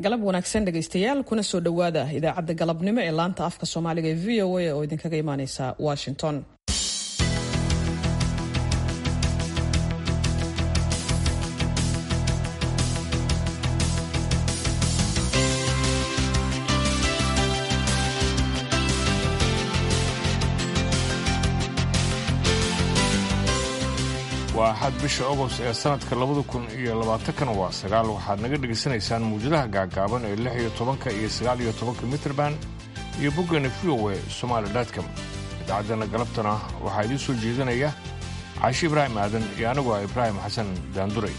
galab wanaagsan dhegaystayaal kuna soo dhowaada idaacadda galabnimo ee laanta afka soomaaliga ee v o a oo idinkaga imaaneysa washington waa axad bisha ogost ee sanadka labada kun iyo labaatankan waa sagaal waxaad naga dhegaysanaysaan muwjadaha gaagaaban ee lix iyo tobanka iyo sagaal iyo tobanka mitrband iyo boggana v o e somaali dotcom idaacaddana galabtana waxaa idiin soo jeedinaya caashi ibraahim aadan iyo anigu ah ibraahim xasan daanduray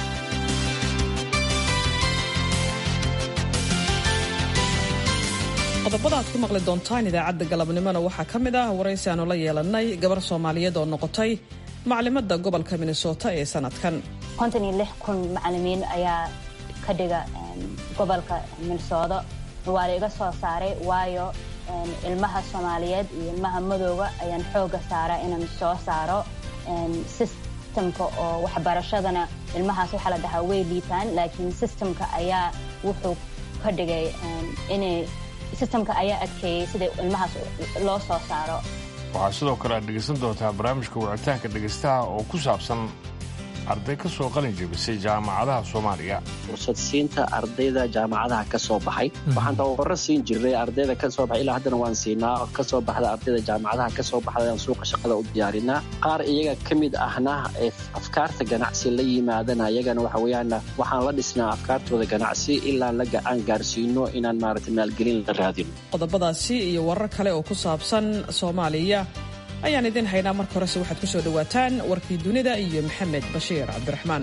qodobada aad ku maqli doontaan idaacadda galabnimona waxaa ka mid ah waraysi aanu la yeelannay gabar soomaaliyeed oo noqotay maclimada gobolka minnesota ee sanadkan konton iyo lix kun macalimiin ayaa ka dhiga gobolka minnesota waa la iga soo saaray waayo ilmaha soomaaliyeed iyo ilmaha madooga ayaan xooga saaraa inaan soo saaro sistemka oo waxbarashadana ilmahaas waxaa la dhahaa way liitaan laakiin sistemka ayaa wuxuu ka dhigay inay sistemka ayaa adkeeyey sida ilmahaas loo soo saaro waxaa sidoo kale aad dhegaysan doontaa barnaamijka wicitaanka dhegaystaha oo ku saabsan arday ka soo qalin jebisay jaamacadaha soomaaliya fursad siinta ardayda jaamacadaha ka soo baxay waxaan tababaro siin jirnay ardayda ka soo baxay ilaa haddana waan siinaa ka soo baxda ardayda jaamacadaha ka soo baxda aan suuqa shaqada u diyaarinaa qaar iyaga ka mid ahna ee afkaarta ganacsi la yimaadana iyagana waxa weeyaan waxaan la dhisnaa afkaartooda ganacsi ilaa la aan gaarsiino inaan maaragtay maalgelin la raadino qodobadaasi iyo warar kale oo ku saabsan soomaaliya ayaan idin haynaa marka horese waxaad ku soo dhowaataan warkii dunida iyo maxamed bashiir cabdiraxmaan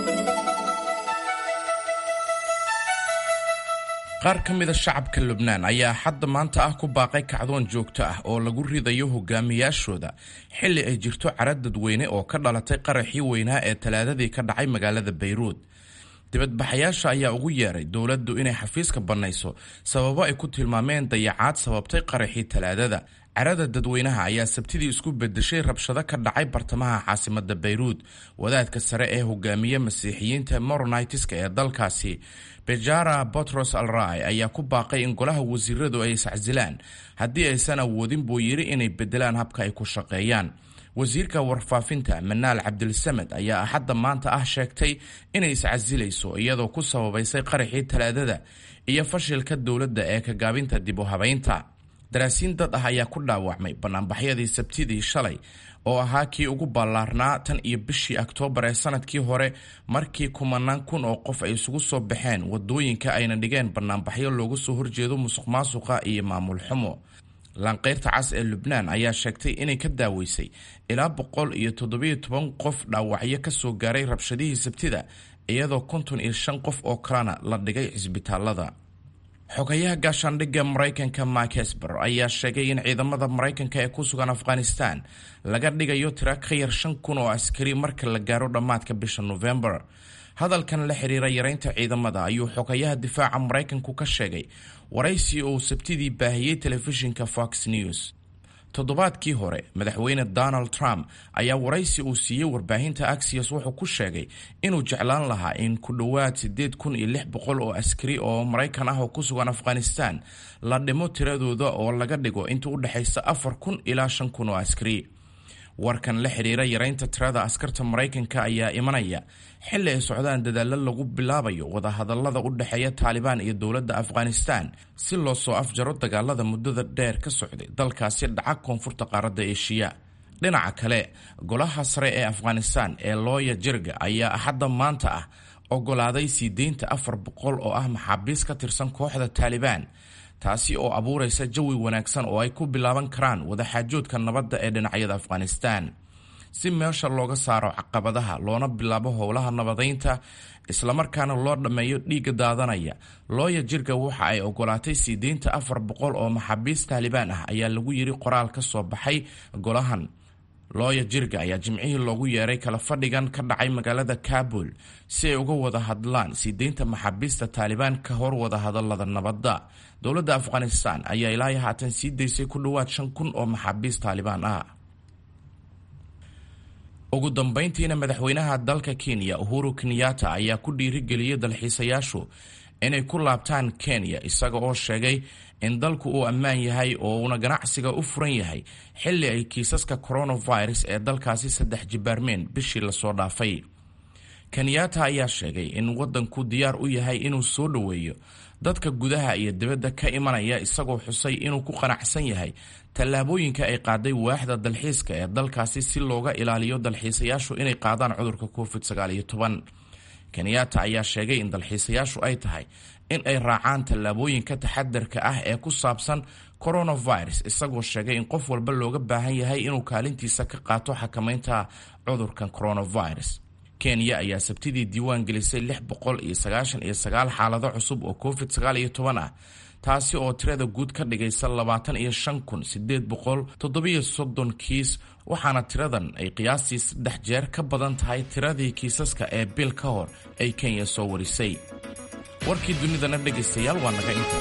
qaar ka mida shacabka lubnaan ayaa hadda maanta ah ku baaqay kacdoon joogto ah oo lagu ridayo hogaamiyaashooda xilli ay jirto cara dadweyne oo ka dhalatay qaraxii weynaa ee talaadadii ka dhacay magaalada bayruud dibadbaxayaasha ayaa ugu yeeray dowladdu inay xafiiska bannayso sababo ay ku tilmaameen dayacaad sababtay qaraxii talaadada carada dadweynaha ayaa sabtidii isku bedeshay rabshado ka dhacay bartamaha caasimada bayruud wadaadka sare ee hogaamiye masiixiyiinta moronitiska ee dalkaasi bejara botros al rai ayaa ku baaqay in golaha wasiiradu ay iscasilaan haddii aysan awoodin buu yidhi inay bedelaan habka ay ku shaqeeyaan wasiirka warfaafinta manaal cabdilsamed ayaa axadda maanta ah sheegtay inay iscasilayso iyadoo ku sababaysay qaraxii talaadada iyo fashilka dowladda ee kagaabinta dib u habaynta daraasiin dad ah ayaa ku dhaawacmay banaanbaxyadii sabtidii shalay oo ahaa kii ugu ballaarnaa tan iyo bishii oktoobar ee sanadkii hore markii kumanaan kun oo qof ay isugu soo baxeen wadooyinka ayna dhigeen banaanbaxyo looga soo horjeedo musuq maasuqa iyo maamul xumo lanqeyrta cas ee lubnaan ayaa sheegtay inay ka daaweysay ilaa boqol iyo toddobiyo toban qof dhaawacyo ka soo gaaray rabshadihii sabtida iyadoo konton iyo shan qof oo kalena la dhigay cisbitaalada xogayaha gaashaandhigga maraykanka mark hesber ayaa sheegay in ciidamada maraykanka ee ku sugan afghanistan laga dhigayo tira ka yar shan kun oo askari marka la gaaro dhammaadka bisha nofembar hadalkan la xiriira yareynta ciidamada ayuu xogayaha difaaca maraykanku ka sheegay waraysi uu sabtidii baahiyey telefishinka fox news toddobaadkii hore madaxweyne donald trump ayaa waraysi uu siiyey warbaahinta axios wuxuu ku sheegay inuu jeclaan lahaa in ku dhowaad siddeed kun iyo lix boqol oo askari oo maraykan ah oo ku sugan afghanistan la dhimo tiradooda oo laga dhigo inta u dhexaysa afar kun ilaa shan kun oo askari warkan la xiriira yareynta tirada askarta maraykanka ayaa imanaya xilli ay socdaan dadaallo lagu bilaabayo wadahadallada u dhexeeya taalibaan iyo dowladda afghanistan si loo soo afjaro dagaalada muddada dheer ka socday dalkaasi dhaca koonfurta qaaradda eeshiya dhinaca kale golaha sare ee afghanistan ee looya jirga ayaa axadda maanta ah ogolaaday sii deynta afar boqol oo ah maxaabiis ka tirsan kooxda taalibaan taasi oo abuuraysa jawi wanaagsan oo ay ku bilaaban karaan wadaxaajoodka nabadda ee dhinacyada afghanistan si meesha looga saaro caqabadaha loona bilaabo howlaha nabadaynta islamarkaana loo dhammeeyo dhiigga daadanaya looya jirga waxa ay ogolaatay sii deynta afar boqol oo maxaabiis taalibaan ah ayaa lagu yiri qoraal ka soo baxay golahan looya jirga ayaa jimcihii loogu yeeray kala fadhigan ka dhacay magaalada kabul si ay uga wada hadlaan sii deynta maxaabiista taalibaan ka hor wada hadalada nabadda dowladda afghanistan ayaa ilaahay haatan sii daysay ku dhowaad shan kun oo maxaabiis taalibaan ah ugu dambayntiina madaxweynaha dalka kenya uhuru kenyatta ayaa ku dhiirigeliyey dalxiisayaashu inay ku laabtaan kenya isaga oo sheegay in dalku uu ammaan yahay oo uuna ganacsiga u furan yahay xilli ay kiisaska coronavirus ee dalkaasi saddex jibaarmeen bishii lasoo dhaafay kenyatta ayaa sheegay in waddanku diyaar u yahay inuu soo dhoweeyo dadka gudaha iyo dibadda ka imanaya isagoo xusay inuu ku qanacsan yahay tallaabooyinka ay qaaday waaxda dalxiiska ee dalkaasi si looga ilaaliyo dalxiisayaashu inay qaadaan cudurka covid kenyatta ayaa sheegay in dalxiisayaashu ay tahay in ay raacaan tallaabooyinka taxadarka ah ee ku saabsan coronavirus isagoo sheegay in qof walba looga baahan yahay inuu kaalintiisa ka qaato xakamaynta cudurkan coronavirus kenya ayaa sabtidii diiwaan gelisay lix boqol iyo sagaashan iyo sagaal xaalado cusub oo covid sagaal iyo toban ah taasi oo tirada guud ka dhigaysa labaatan iyo shan kun sideed boqol toddobiyo soddon kiis waxaana tiradan ay qiyaastii saddex jeer ka badan tahay tiradii kiisaska ee bil ka hor ay kenya soo warisay warkii dunidana dhegaystayaal waa naga inta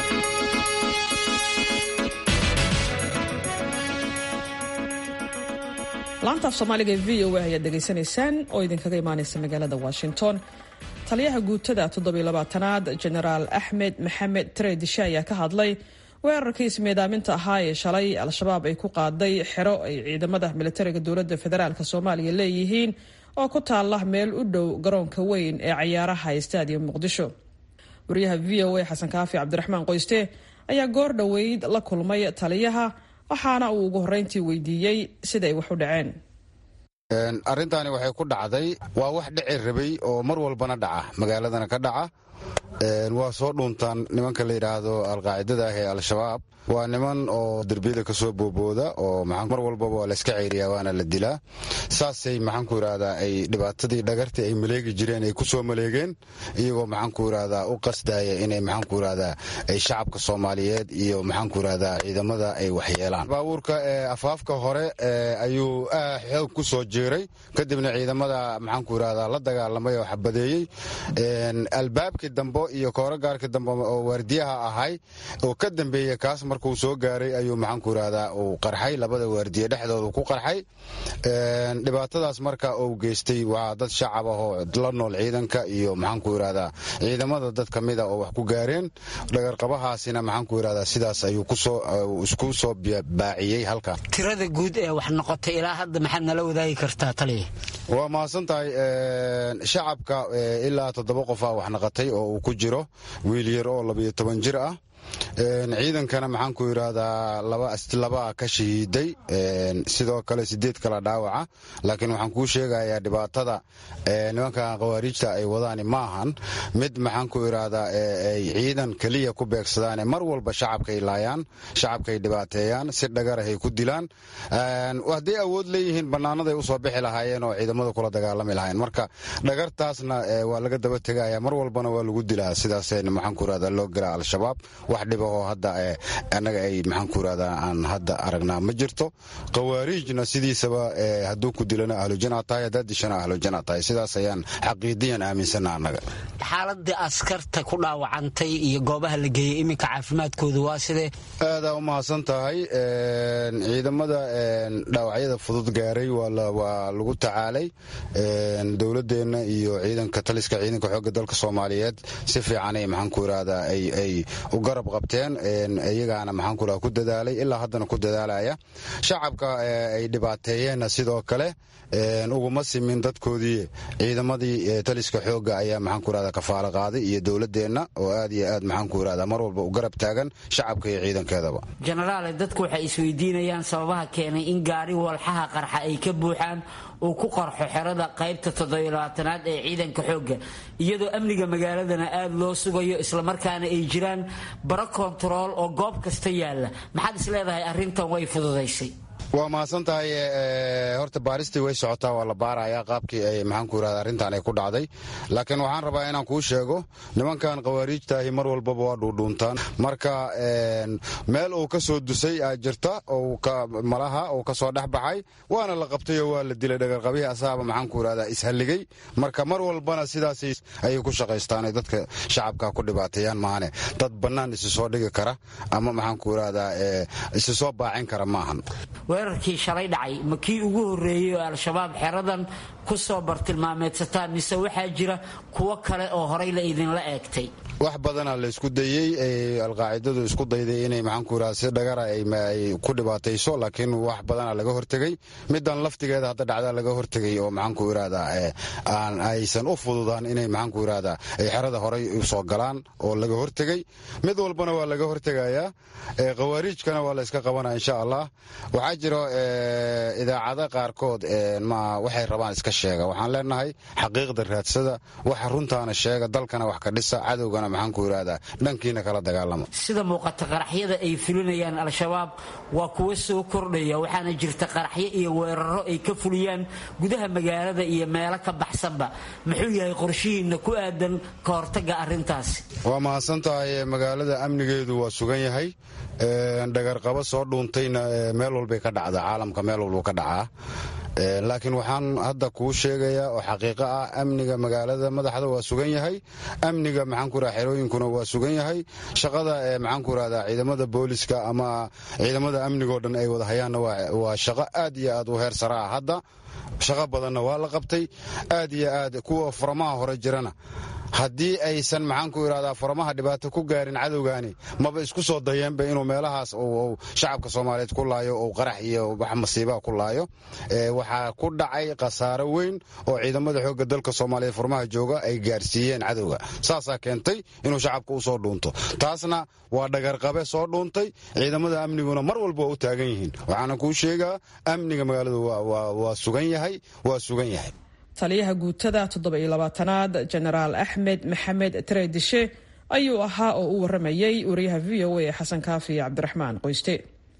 laantaaf soomaaliga ee v o a ayaad dhegaysanaysaan oo idinkaga imaanaysa magaalada washington taliyaha guutada toddobylabaatanaad jenaraal axmed maxamed tareedishe ayaa ka hadlay weerarkii ismiidaaminta ahaa ee shalay al-shabaab ay ku qaaday xero ay ciidamada militariga dowladda federaalk soomaaliya leeyihiin oo ku taala meel u dhow garoonka weyn ee cayaaraha stadium muqdisho wariyaha v o a xasan kaafi cabdiraxmaan qoyste ayaa goor dhoweyd la kulmay taliyaha waxaana uu ugu horreyntii weydiiyey siday wax u dhaceen arrintaani waxay ku dhacday waa wax dhici rabay oo mar walbana dhaca magaaladana ka dhaca waa soo dhuuntaan nimanka la yidhaahdo alqaacidada ah ee al-shabaab waa niman oo derbiyada ka soo boobooda oo mar walbaba waa layska ceyriyaa waana la dilaa saasay maxaanku yidhahdaa ay dhibaatadii dhagartii ay maleegi jireen ay ku soo maleegeen iyagoo maxaanku yidhahdaa u qasdaya inay maxaanku yidhahdaa ay shacabka soomaaliyeed iyo maxaanku yidhahdaa ciidamada ay waxyeelaan baabuurka afaafka hore ayuu xoog ku soo jeeray kadibna ciidamada maxaanku yidhahdaa la dagaalamay oo xabadeeyey albaabkii dambe iyo koorogaarkii dambe oo waardiyaha ahay oo ka dambeeya kaas markuu soo gaaray ayuu maxaanku yidhahdaa uu qarxay labada waardiye dhexdooda ku qarxay dhibaatadaas marka uu geystay waa dad shacab ah oo la nool ciidanka iyo maxaanku yidhahdaa ciidamada dad ka mida oo wax ku gaareen dhagarqabahaasina maxaanku yidhahdaa sidaas ayuu isku soo baaciyey halkan tirada guud ee wax noqotay ilaa hadda maxaad nala wadaagi kartaa taliya waa mahadsan tahay shacabka ilaa toddoba qofaa wax naqatay oo uu ku jiro wiil yar oo labayo toban jir ah ciidankana maxaanku yidhaahdaa laba ka shahiiday sidoo kale sideed kala dhaawaca laakiin waxaan kuu sheegayaa dhibaatada nimanka khawaariijta ay wadaan ma ahan mid maxaanku yidhaahdaa ay ciidan keliya ku beegsadaan mar walba shacabkay laayaan shacabkay dhibaateeyaan si dhagarahay ku dilaan hadday awood leeyihiin bannaanaday usoo bixi lahaayeen oo ciidamada kula dagaalami lahayen marka dhagartaasna waa laga daba tegaya mar walbana waa lagu dilaa sidaas maxaanku yidhahdaa loo gelaa al-shabaab wax dhibahoo hadda annaga ay maxaanku yidhahdaa aan hadda aragnaa ma jirto khawaariijna sidiisaba hadduu ku dilana ahlujana tahay haddaad dishana ahlujana tahay sidaas ayaan xaqiidiyan aaminsana annaga xaaladii askarta ku dhaawacantay iyo goobaha la geeyey iminka caafimaadkooda waa sidee aadaa u mahadsan tahay ciidamada dhaawacyada fudud gaaray waa lagu tacaalay dowladeenna iyo ciidanka taliska ciidanka xoogga dalka soomaaliyeed si fiicanay maxaanku yidhahdaa ay u garab qabteen iyagaana maxaanku yidhahda ku dadaalay ilaa haddana ku dadaalaya shacabka ay dhibaateeyeenna sidoo kale uguma simin dadkoodii ciidamadii taliska xoogga ayaa maxaanku yidhahda kafaalo qaaday iyo dowladeenna oo aad iyo aad maxaanku yidhahda mar walba u garab taagan shacabka iyo ciidankeedaba jenaraale dadku waxay isweydiinayaan sababaha keenay in gaari walxaha qarxa ay ka buuxaan uu ku qarxo xerada qaybta toddobylabaatanaad ee ciidanka xoogga iyadoo amniga magaaladana aada loo sugayo islamarkaana ay jiraan baro kontarool oo goob kasta yaalla maxaad is leedahay arrintan way fududaysay waa mahadsan tahay horta baaristii way socotaa waa la baarayaa qaabkii ay maxaanku yidhahda arrintan ay ku dhacday laakiin waxaan rabaa inaan kuu sheego nimankan khawaariijtaahi mar walbaba waa dhuudhuuntaan marka meel uu ka soo dusay aa jirta malaha uu ka soo dhex baxay waana la qabtayoo waa la dilay dhagarqabihii asaaba maxaanku yidhahda ishalligay marka mar walbana sidaas ayay ku shaqaystaanay dadka shacabka ku dhibaateeyaan maahane dad bannaan isi soo dhigi kara ama maxaanku yidhahdaa isi soo baacin kara maahan weerarkii shalay dhacay ma kii ugu horreeyey oo al-shabaab xeradan ku soo bartilmaameedsataan mise waxaa jira kuwo kale oo horay la idinla eegtay wax badanaa la isku dayey alqaacidadu isku dayday inay maxaanku yidhahda si dhagara ay ku dhibaatayso laakiin wax badanaa laga hortegey middan laftigeeda hadda dhacdaa laga hortegay oo maxaanku yidhahdaa aan aysan u fududaan inay maxaanku yidhahdaa ay xerada horay u soo galaan oo laga hortegey mid walbana waa laga hortegayaa khawaariijkana waa la iska qabanaya insha allah waxaa jiro idaacada qaarkood waxay rabaan iska sheega waxaan leenahay xaqiiqda raadsada waxa runtaana sheega dalkana wax ka dhisa cadowgana maxaanku yidhahdaa dhankiina kala dagaalama sida muuqata qaraxyada ay fulinayaan al-shabaab waa kuwa soo kordhaya waxaana jirta qaraxyo iyo weeraro ay ka fuliyaan gudaha magaalada iyo meelo ka baxsanba muxuu yahay qorshihiinna ku aadan ka hortaga arrintaasi waa mahadsan tahay magaalada amnigeedu waa sugan yahay dhagarqabo soo dhuuntayna meel walbay ka dhacdaa caalamka meel walbuu ka dhacaa laakiin waxaan hadda kuu sheegayaa oo xaqiiqo ah amniga magaalada madaxda waa sugan yahay amniga maxaanku yidhahda xerooyinkuna waa sugan yahay shaqada maxaanku yidhahdaa ciidamada booliska ama ciidamada amnigoo dhan ay wada hayaanna waa shaqo aad iyo aad u heer sara ah hadda shaqo badanna waa la qabtay aad iyo aad kuwa furamaha hore jirana haddii aysan maxaanku yidhahdaa furamaha dhibaato ku gaarin cadowgaani maba isku soo dayeenba inuu meelahaas uu shacabka soomaaliyeed ku laayo uu qarax iyo wax masiibaha ku laayo waxaa ku dhacay khasaaro weyn oo ciidamada xoogga dalka soomaaliyeed furmaha jooga ay gaarsiiyeen cadowga saasaa keentay inuu shacabka u soo dhuunto taasna waa dhagarqabe soo dhuuntay ciidamada amniguna mar walba waa u taagan yihiin waxaana kuu sheegaa amniga magaaladu waa sugan yahay waa sugan yahay taliyaha guutada toddoba-iyo labaatanaad jenaraal axmed maxamed tareedishe ayuu ahaa oo u waramayay wariyaha v o a ee xasan kaafi cabdiraxmaan qoyste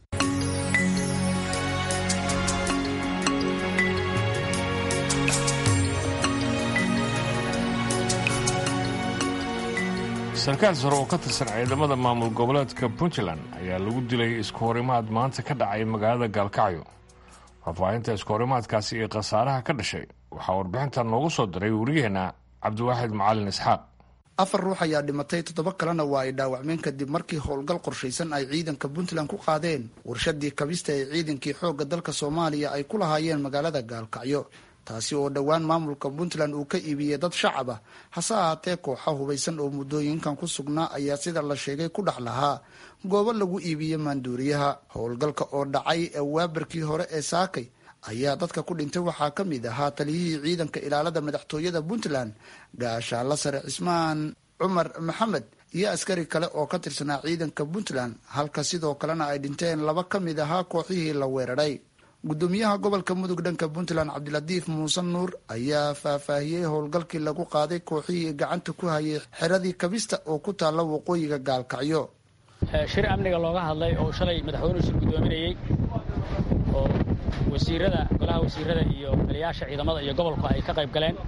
sarkaal sare oo ka tirsan ciidamada maamul goboleedka puntland ayaa lagu dilay isku horimaad maanta ka dhacay magaalada gaalkacyo faahfaahinta isku horimaadkaasi iyo khasaaraha ka dhashay waxaa warbixintan noogu soo diray wariyaheenna cabdiwaaxid macalin isxaaq afar ruux ayaa dhimatay toddoba kalena waa ay dhaawacmeen kadib markii howlgal qorshaysan ay ciidanka puntland ku qaadeen warshadii kabista ee ciidankii xoogga dalka soomaaliya ay ku lahaayeen magaalada gaalkacyo taasi oo dhowaan maamulka puntland uu ka iibiyey dad shacab ah hase ahaatee kooxa hubaysan oo muddooyinkan ku sugnaa ayaa sida la sheegay ku dhex lahaa goobo lagu iibiyey maanduuriyaha howlgalka oo dhacay ee waabarkii hore ee saakay ayaa dadka ku dhintay waxaa ka mid ahaa taliyihii ciidanka ilaalada madaxtooyada puntland gaashaalla sare cismaan cumar maxamed iyo askari kale oo ka tirsanaa ciidanka puntland halka sidoo kalena ay dhinteen laba ka mid ahaa kooxihii la weeraray gudoomiyaha gobolka mudug dhanka puntland cabdilatiif muuse nuur ayaa faahfaahiyey howlgalkii lagu qaaday kooxihii gacanta ku hayay xeradii kabista oo ku taalla waqooyiga gaalkacyo shir amniga looga hadlay oo shalay madaxweynuhu shir gudoominayey oo wasiirada golaha wasiirada iyo taliyaasha ciidamada iyo gobolku ay ka qayb galeen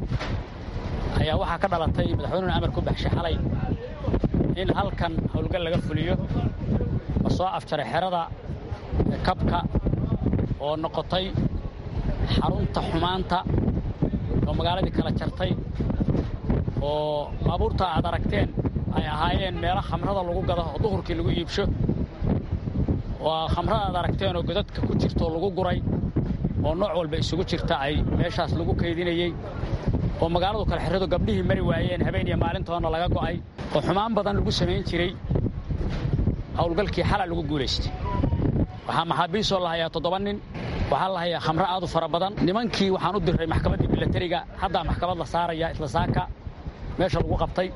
ayaa waxaa ka dhalatay madaxweynuhuna amar ku baxshay xalay in halkan howlgal laga fuliyo la soo afjaray xerada kabka oo noqotay xarunta xumaanta oo magaaladii kala jartay oo baabuurta aad aragteen ay ahaayeen meelo khamrada lagu gado oo duhurkii lagu iibsho waa khamrada aad aragteen oo godadka ku jirto lagu guray oo nooc walba isugu jirta ay meeshaas lagu kaydinayey oo magaaladu kale xeradu gabdhihii mari waayeen habeen iyo maalintoona laga go'ay oo xumaan badan lagu samayn jiray howlgalkii xala lagu guulaystay waxaa maxaabiisoo la hayaa toddoba nin waxaa la hayaa khamro aad u fara badan nimankii waxaan u diray maxkamaddii milatariga haddaa maxkamad la saaraya isla saaka meesha lagu qabtay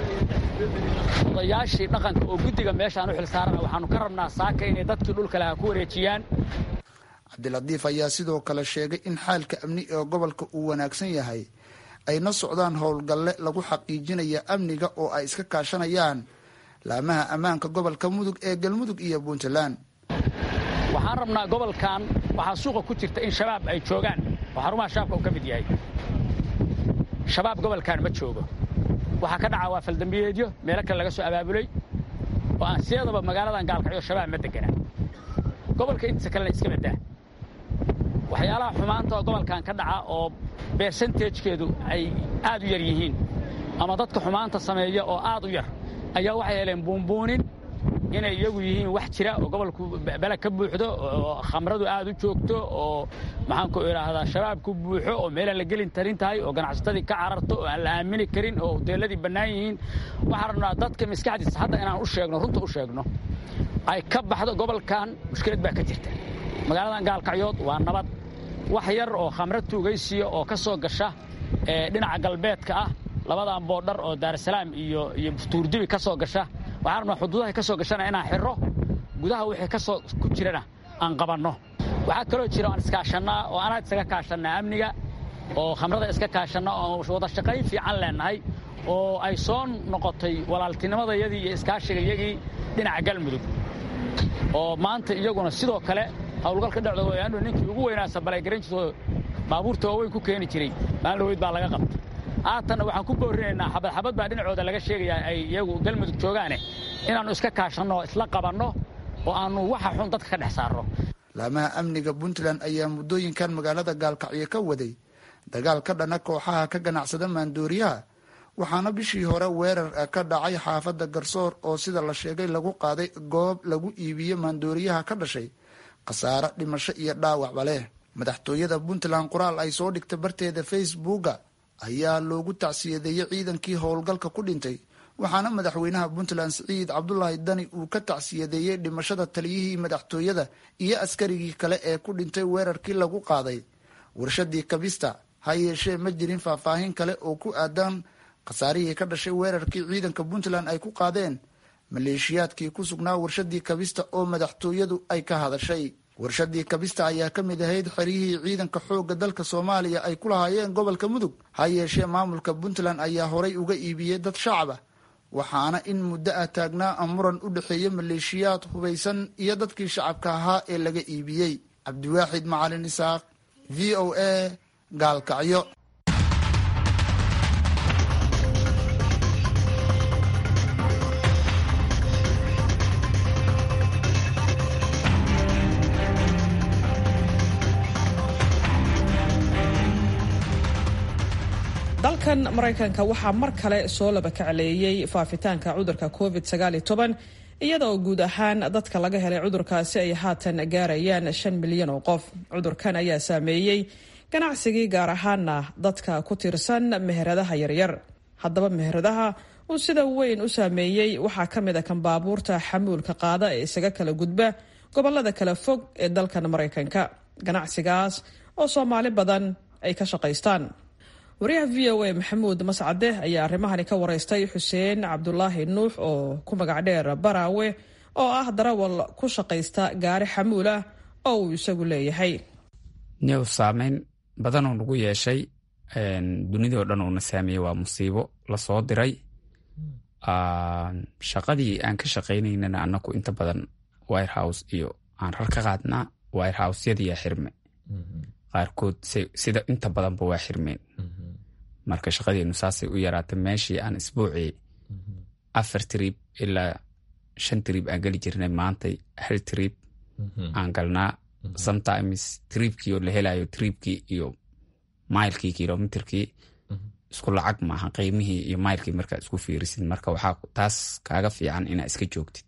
odayaashii dhaqanka oo guddiga meeshaan u xil saarana waxaannu ka rabnaa saaka inay dadkii dhulka lahaa ku wareejiyaan cabdilatiif ayaa sidoo kale sheegay in xaalka amni ee gobolka uu wanaagsan yahay ayna socdaan howlgalle lagu xaqiijinaya amniga oo ay iska kaashanayaan laamaha ammaanka gobolka mudug ee galmudug iyo puntland waxaan rabnaa gobolkan waxaa suuqa ku jirta in shabaab ay joogaan oo xarumaha shabaabka uu ka mid yahay shabaab gobolkan ma joogo waxaa ka dhaca waa faldambiyeedyo meelo kale laga soo abaabulay oo aan sideedaba magaaladan gaalkacyo shabaab ma degana gobolka intiisa kalena iska badaa waxyaalaha xumaanta oo gobolkan ka dhaca oo bersentejkeedu ay aad u yar yihiin ama dadka xumaanta sameeya oo aad u yar ayaa waxay heleen buunbuunin inay iyagu yihiin wax jira oo gobolku bele ka buuxdo oo khamradu aad u joogto oo maxaanku idhaahdaa shabaabku buuxo oo meelaan la gelin tarin tahay oo ganacsatadii ka cararto oo aan la aamini karin oo hoteelladii bannaan yihiin waxaan rabnaa dadka maskaxdiisa hadda inaan u sheegno runta u sheegno ay ka baxdo gobolkan mushkilad baa ka jirta magaaladan gaalkacyood waa nabad wax yar oo khamro tuugaysiya oo ka soo gasha dhinaca galbeedka ah labadan boodhar oo daarasalaam iyo iyo tuurdibi ka soo gasha waxaan rabnaa xuduudahay ka soo gashana inaan xirro gudaha wixii ka soo ku jirana aan qabanno waxaa kaloo jira aan iskaashannaa oo anaa isaga kaashannaa amniga oo khamrada iska kaashanna oo wada shaqayn fiican leennahay oo ay soo noqotay walaaltinimadayadii iyo iskaashigayagii dhinaca galmudug oo maanta iyaguna sidoo kale howlgalka dhexdooda anu ninkii ugu weynaa sabalay garan jirto baabuurta waaweyn ku keeni jiray maalin baa laga qabta haatanna waxaan ku boorinaynaa xabad xabad baa dhinacooda laga sheegayaa ay iyagu galmudug joogaane inaannu iska kaashanno oo isla qabanno oo aannu waxa xun dadka ka dhex saarno laamaha amniga puntland ayaa muddooyinkan magaalada gaalkacyo ka waday dagaal ka dhana kooxaha ka ganacsada maandooriyaha waxaana bishii hore weerar ka dhacay xaafadda garsoor oo sida la sheegay lagu qaaday goob lagu iibiyo maandooriyaha ka dhashay khasaare dhimasho iyo dhaawacba leh madaxtooyada puntland qoraal ay soo dhigtay barteeda facebooka ayaa loogu tacsiyadeeyey ciidankii howlgalka ku dhintay waxaana madaxweynaha puntland siciid cabdulaahi dani uu ka tacsiyadeeyey dhimashada taliyihii madaxtooyada iyo askarigii kale ee ku dhintay weerarkii lagu qaaday warshadii kabista ha yeeshee ma jirin faahfaahin kale oo ku aadan khasaarihii ka dhashay weerarkii ciidanka puntland ay ku qaadeen maleeshiyaadkii ku sugnaa warshadii kabista oo madaxtooyadu ay ka hadashay warshadii kabista ayaa ka mid ahayd xeryihii ciidanka xoogga dalka soomaaliya ay ku lahaayeen gobolka mudug ha yeeshee maamulka puntland ayaa horay uga iibiyey dad shacab ah waxaana in muddo ah taagnaa muran u dhexeeya maleeshiyaad hubaysan iyo dadkii shacabka ahaa ee laga iibiyey cabdiwaaxid macalin isaaq v o a gaalkacyo dalkan maraykanka waxaa mar kale soo laba kacleeyey faafitaanka cudurka covid iyada oo guud ahaan dadka laga helay cudurkaasi ay haatan gaarayaan shan milyan oo qof cudurkan ayaa saameeyey ganacsigii gaar ahaana dadka ku tiirsan meheradaha yaryar haddaba meheradaha uu sida weyn u saameeyey waxaa ka mid a kan baabuurta xamuulka qaada ee isaga kala gudba gobolada kala fog ee dalkan maraykanka ganacsigaas oo soomaali badan ay ka shaqaystaan wariyaha v o a maxamuud mascade ayaa arrimahani ka waraystay xuseen cabdulaahi nuux oo ku magac dheer baraawe oo ah darawal ku shaqaysta gaari xamuul ah oo uu isagu leeyahay new saameyn badanoo nagu yeeshay dunidao dhan uuna saameeyey waa musiibo lasoo diray shaqadii aan ka shaqaynaynana anaku inta badan wirehouse iyo aan rar ka qaadnaa wirehousyadiyaa xirme qaarkood sida inta badanba waa xirmeen marka shaqadeenu saasay u yaraatay meeshii aan isbuucii afar trib ilaa shan trib aan geli jirnay maantay hal trib aan galnaa sometimes tribkii oo la helayo tribkii iyo mailkii kilomitrkii isku lacag maaha qiimihii iyo mailkii markaa isku fiirisid marka waxaa taas kaaga fiican inaa iska joogtid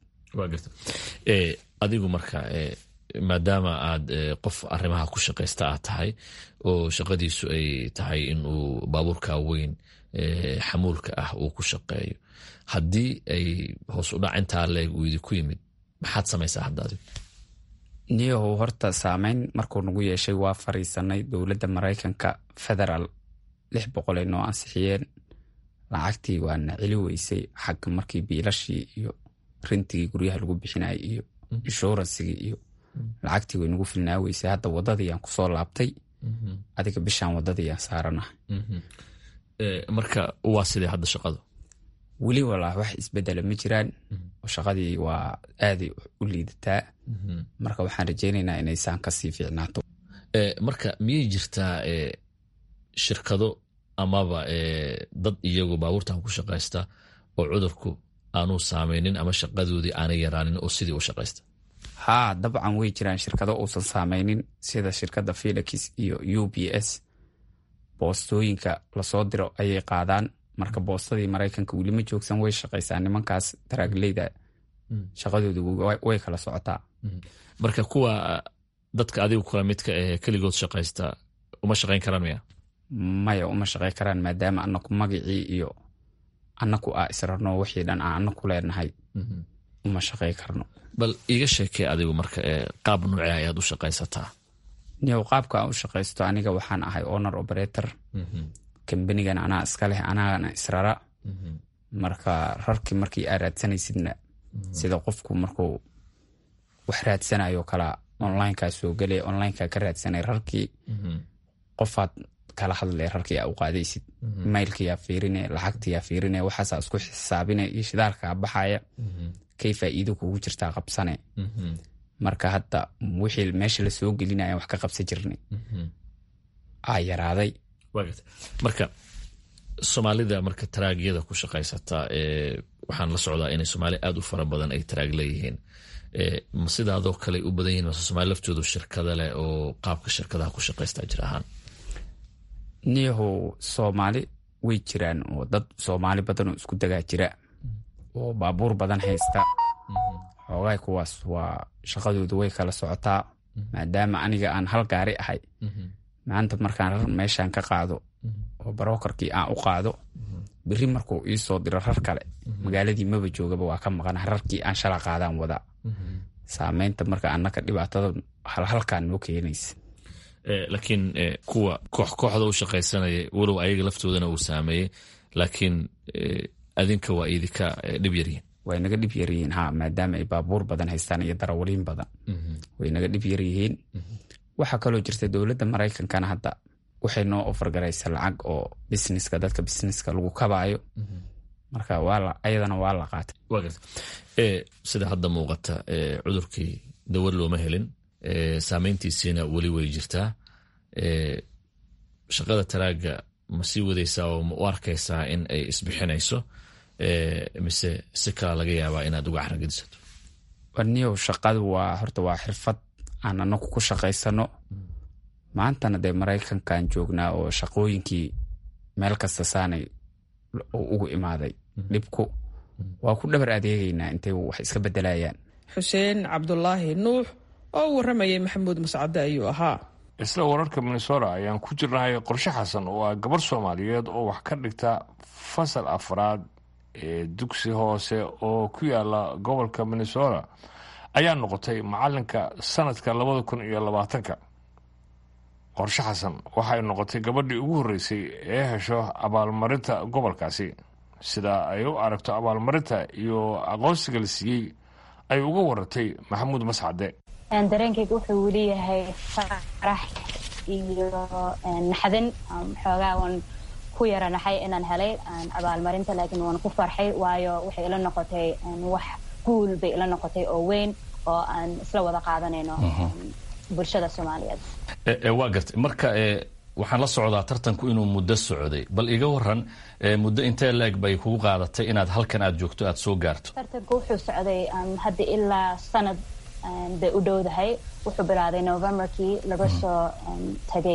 adigu marka maadaama aad qof arrimaha ku shaqaysta aad tahay oo shaqadiisu ay tahay inuu baabuurka weyn xamuulka ah uu ku shaqeeyo haddii ay hoos u dhac intaa leeg uu idinku yimid maxaad samaysaa hadda adigu niyahow horta saameyn markuu nagu yeeshay waa fariisanay dowladda maraykanka federaal lix boqolay noo ansixiyeen lacagtii waana celi weysay xagga markii biilashii iyo rintigii guryaha lagu bixinayay iyo inshuransigii iyo lacagtii way nagu filnaa weysay hadda wadadiiaan kusoo laabtay adiga bishaan wadadiiaan saaranahay marka waa sidee hadda shaqadu weli walaa wax isbedela ma jiraan shaqadii waa aaday u liidataa marka waxaan rajeynaynaa inaysaan kasii fiicnaato marka miyay jirtaa shirkado amaba dad iyagu baabuurtan ku shaqaysta oo cudurku aanuu saameynin ama shaqadoodii aanay yaraanin oo sidii u shaqaysta haa dabcan way jiraan shirkado uusan saameynin sida shirkadda felix iyo u b s boostooyinka lasoo diro ayay qaadaan marka boostadii maraykanka weli ma joogsan way shaqaysaa nimankaas daraagleyda shaqadoodu way kala socotaa marka kuwa dadka adigu kula midka ee keligood shaqaysta uma shaqayn karaan miya maya uma shaqay karaan maadaama anaku magacii iyo anaku aa israrno wixii dhan aan anaku leenahay uma shaqay karno bal iiga sheekee adigu marka qaab nuuce ayaad u shaqaysataa niyow qaabka aan u shaqaysto aniga waxaan ahay honor operator kambanigan anaa iska leh anaana israra marka rarkii markii aa raadsanaysidna sida qofku markuu wax raadsanayo kala onlineka soo gele onlineka ka raadsanay rarkii qofaad kala hadle rarkii aa u qaadaysid mailkiyaa fiirine lacagtiyaa fiirine waxaasaa isku xisaabine iyo shidaalkaa baxaya kay faa'iido kugu jirtaa qabsane marka hadda wixii meesha lasoo gelinaya wax ka qabsan jirnay aa yaraaday marka soomaalida marka taraagyada ku shaqaysata waxaan la socdaa inay soomaali aad u fara badan ay taraag leeyihiin ma sidaadoo kale u badan yihin mase somaali laftoodu shirkada leh oo qaabka shirkadaha ku shaqaystaa jir ahaan niyahow soomaali way jiraan oo dad soomaali badan oo isku dagaa jira oo baabuur badan haysta xoogaay kuwaas waa shaqadoodu way kala socotaa maadaama aniga aan hal gaari ahay maanta markaan rar meeshaan ka qaado oo barokarkii aan u qaado beri markuu iisoo diro rar kale magaaladii maba joogaba waa ka maqana rarkii aan shala qaadaan wadaa saameynta marka anaka dhibaatada halhalkaan noo keenaysa laakiin kuwa koox kooxda u shaqaysanaya walow ayaga laftoodana uu saameeyey laakiin adinka waa idinka dhib yaryihin way naga dhib yaryihiin ha maadaama ay baabuur badan haystaan iyo darawaliin badan way naga dhib yaryihiin waxaa kaloo jirta dowladda maraykankana hadda waxay noo ofargaraysa lacag oo busineska dadka busineska lagu kabaayo marka ayadana waa la qaatay sida hadda muuqata cudurkii dawar looma helin saameyntiisiina weli way jirtaa shaqada taraaga ma sii wadaysaa oo ma u arkaysaa in ay isbixinayso mise si kala laga yaabaa inaad uga caragedisato niyow shaqadu waa horta waa xirfad aan anagu ku shaqaysano maantana dee maraykankan joognaa oo shaqooyinkii meel kasta saanay ugu imaaday dhibku waa ku dhabar adeegaynaa intay wax iska bedelayaan xuseen cabdulaahi nuux oo u warramayay maxamuud mascade ayuu ahaa isla wararka minnesota ayaan ku jirnahay qorshe xasan oo ah gabar soomaaliyeed oo wax ka dhigta fasal afraad ee dugsi hoose oo ku yaala gobolka minnesota ayaa noqotay macalinka sanadka labada kun iyo labaatanka qorshe xasan waxay noqotay gabadhii ugu horreysay ee hesho abaalmarinta gobolkaasi sida ay u aragto abaalmarinta iyo aqoonsiga la siiyey ay uga waratay maxamuud mascade dareenkayga wuxuu weli yahay farax iyo naxdin xoogaa waan ku yara naxay inaan helay abaalmarinta laakiin waan ku farxay waayo waxay ila noqotay wax guul bay ila noqotay oo weyn oo aan isla wada qaadanayno bulshada soomaaliyeed waa gartay marka waxaan la socdaa tartanku inuu muddo socday bal iga waran muddo intee leeg bay kugu qaadatay inaad halkan aad joogto aad soo gaarto tartanku wuxuu socday hadda ilaa sanad bay u dhowdahay wuxuu bilaaday novemberkii laga soo tagay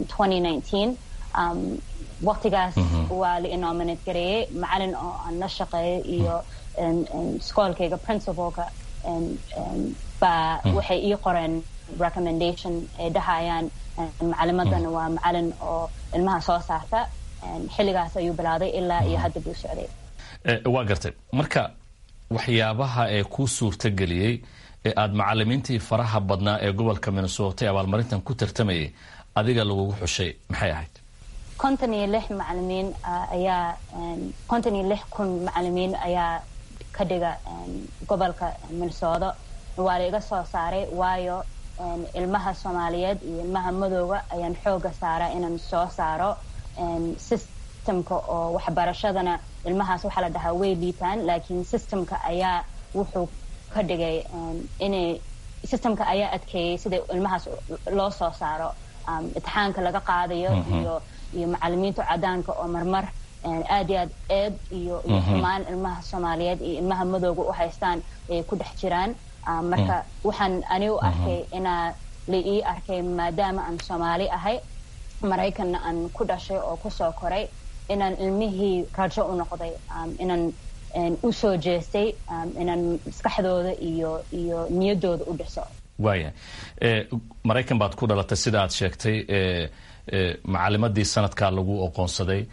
waqtigaas waa la inominate gareeyey macalin oo aan la shaqeeyo iyo iskoolkayga principalka baa waxay ii qoreen recommendation ay dhahayaan macalimadana waa macalin oo ilmaha soo saarta xilligaas ayuu bilaaday ilaa iyo hadda buu socday waa gartay marka waxyaabaha ee kuu suurtageliyey ee aada macalimiintii faraha badnaa ee gobolka minnesota ee abaalmarintan ku tartamayay adiga lagugu xushay maxay ahayd konton iyo lix macalimiin ayaa konton iyo lix kun macalimiin ayaa ka dhiga gobolka minnesota waa la iga soo saaray waayo ilmaha soomaaliyeed iyo ilmaha madooga ayaan xooga saaraa inaan soo saaro systemka oo waxbarashadana ilmahaas waxaa la dhahaa way liitaan laakiin systemka ayaa wuxuu ka dhigay inay systemka ayaa adkeeyey sida ilmahaas loo soo saaro imtixaanka laga qaadayo iyo iyo macalimiinta cadaanka oo marmar aad iyo aad eed iyo iyo xumaan ilmaha soomaaliyeed iyo ilmaha madooga u haystaan ay ku dhex jiraan marka waxaan ani u arkay inaa la ii arkay maadaama aan soomaali ahay maraykanna aan ku dhashay oo kusoo koray inaan ilmihii rajo u noqday inaan u soo jeestay inaan maskaxdooda iyo iyo niyaddooda u dhiso waaya maraykan baad ku dhalatay sida aad sheegtay macalimadii sanadkaa lagu oqoonsaday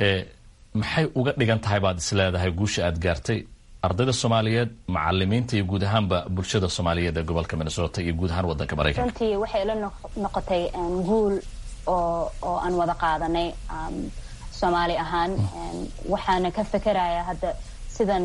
maxay uga dhigan tahay baad is leedahay guusha aad gaartay ardayda soomaaliyeed macalimiinta iyo guud ahaanba bulshada soomaaliyeed ee gobolka minnesota iyo guud ahaan wadanka maraykanka runtii waxay la noqotay guul oo oo aan wada qaadanay soomaali ahaan waxaana ka fekeraya hadda sidan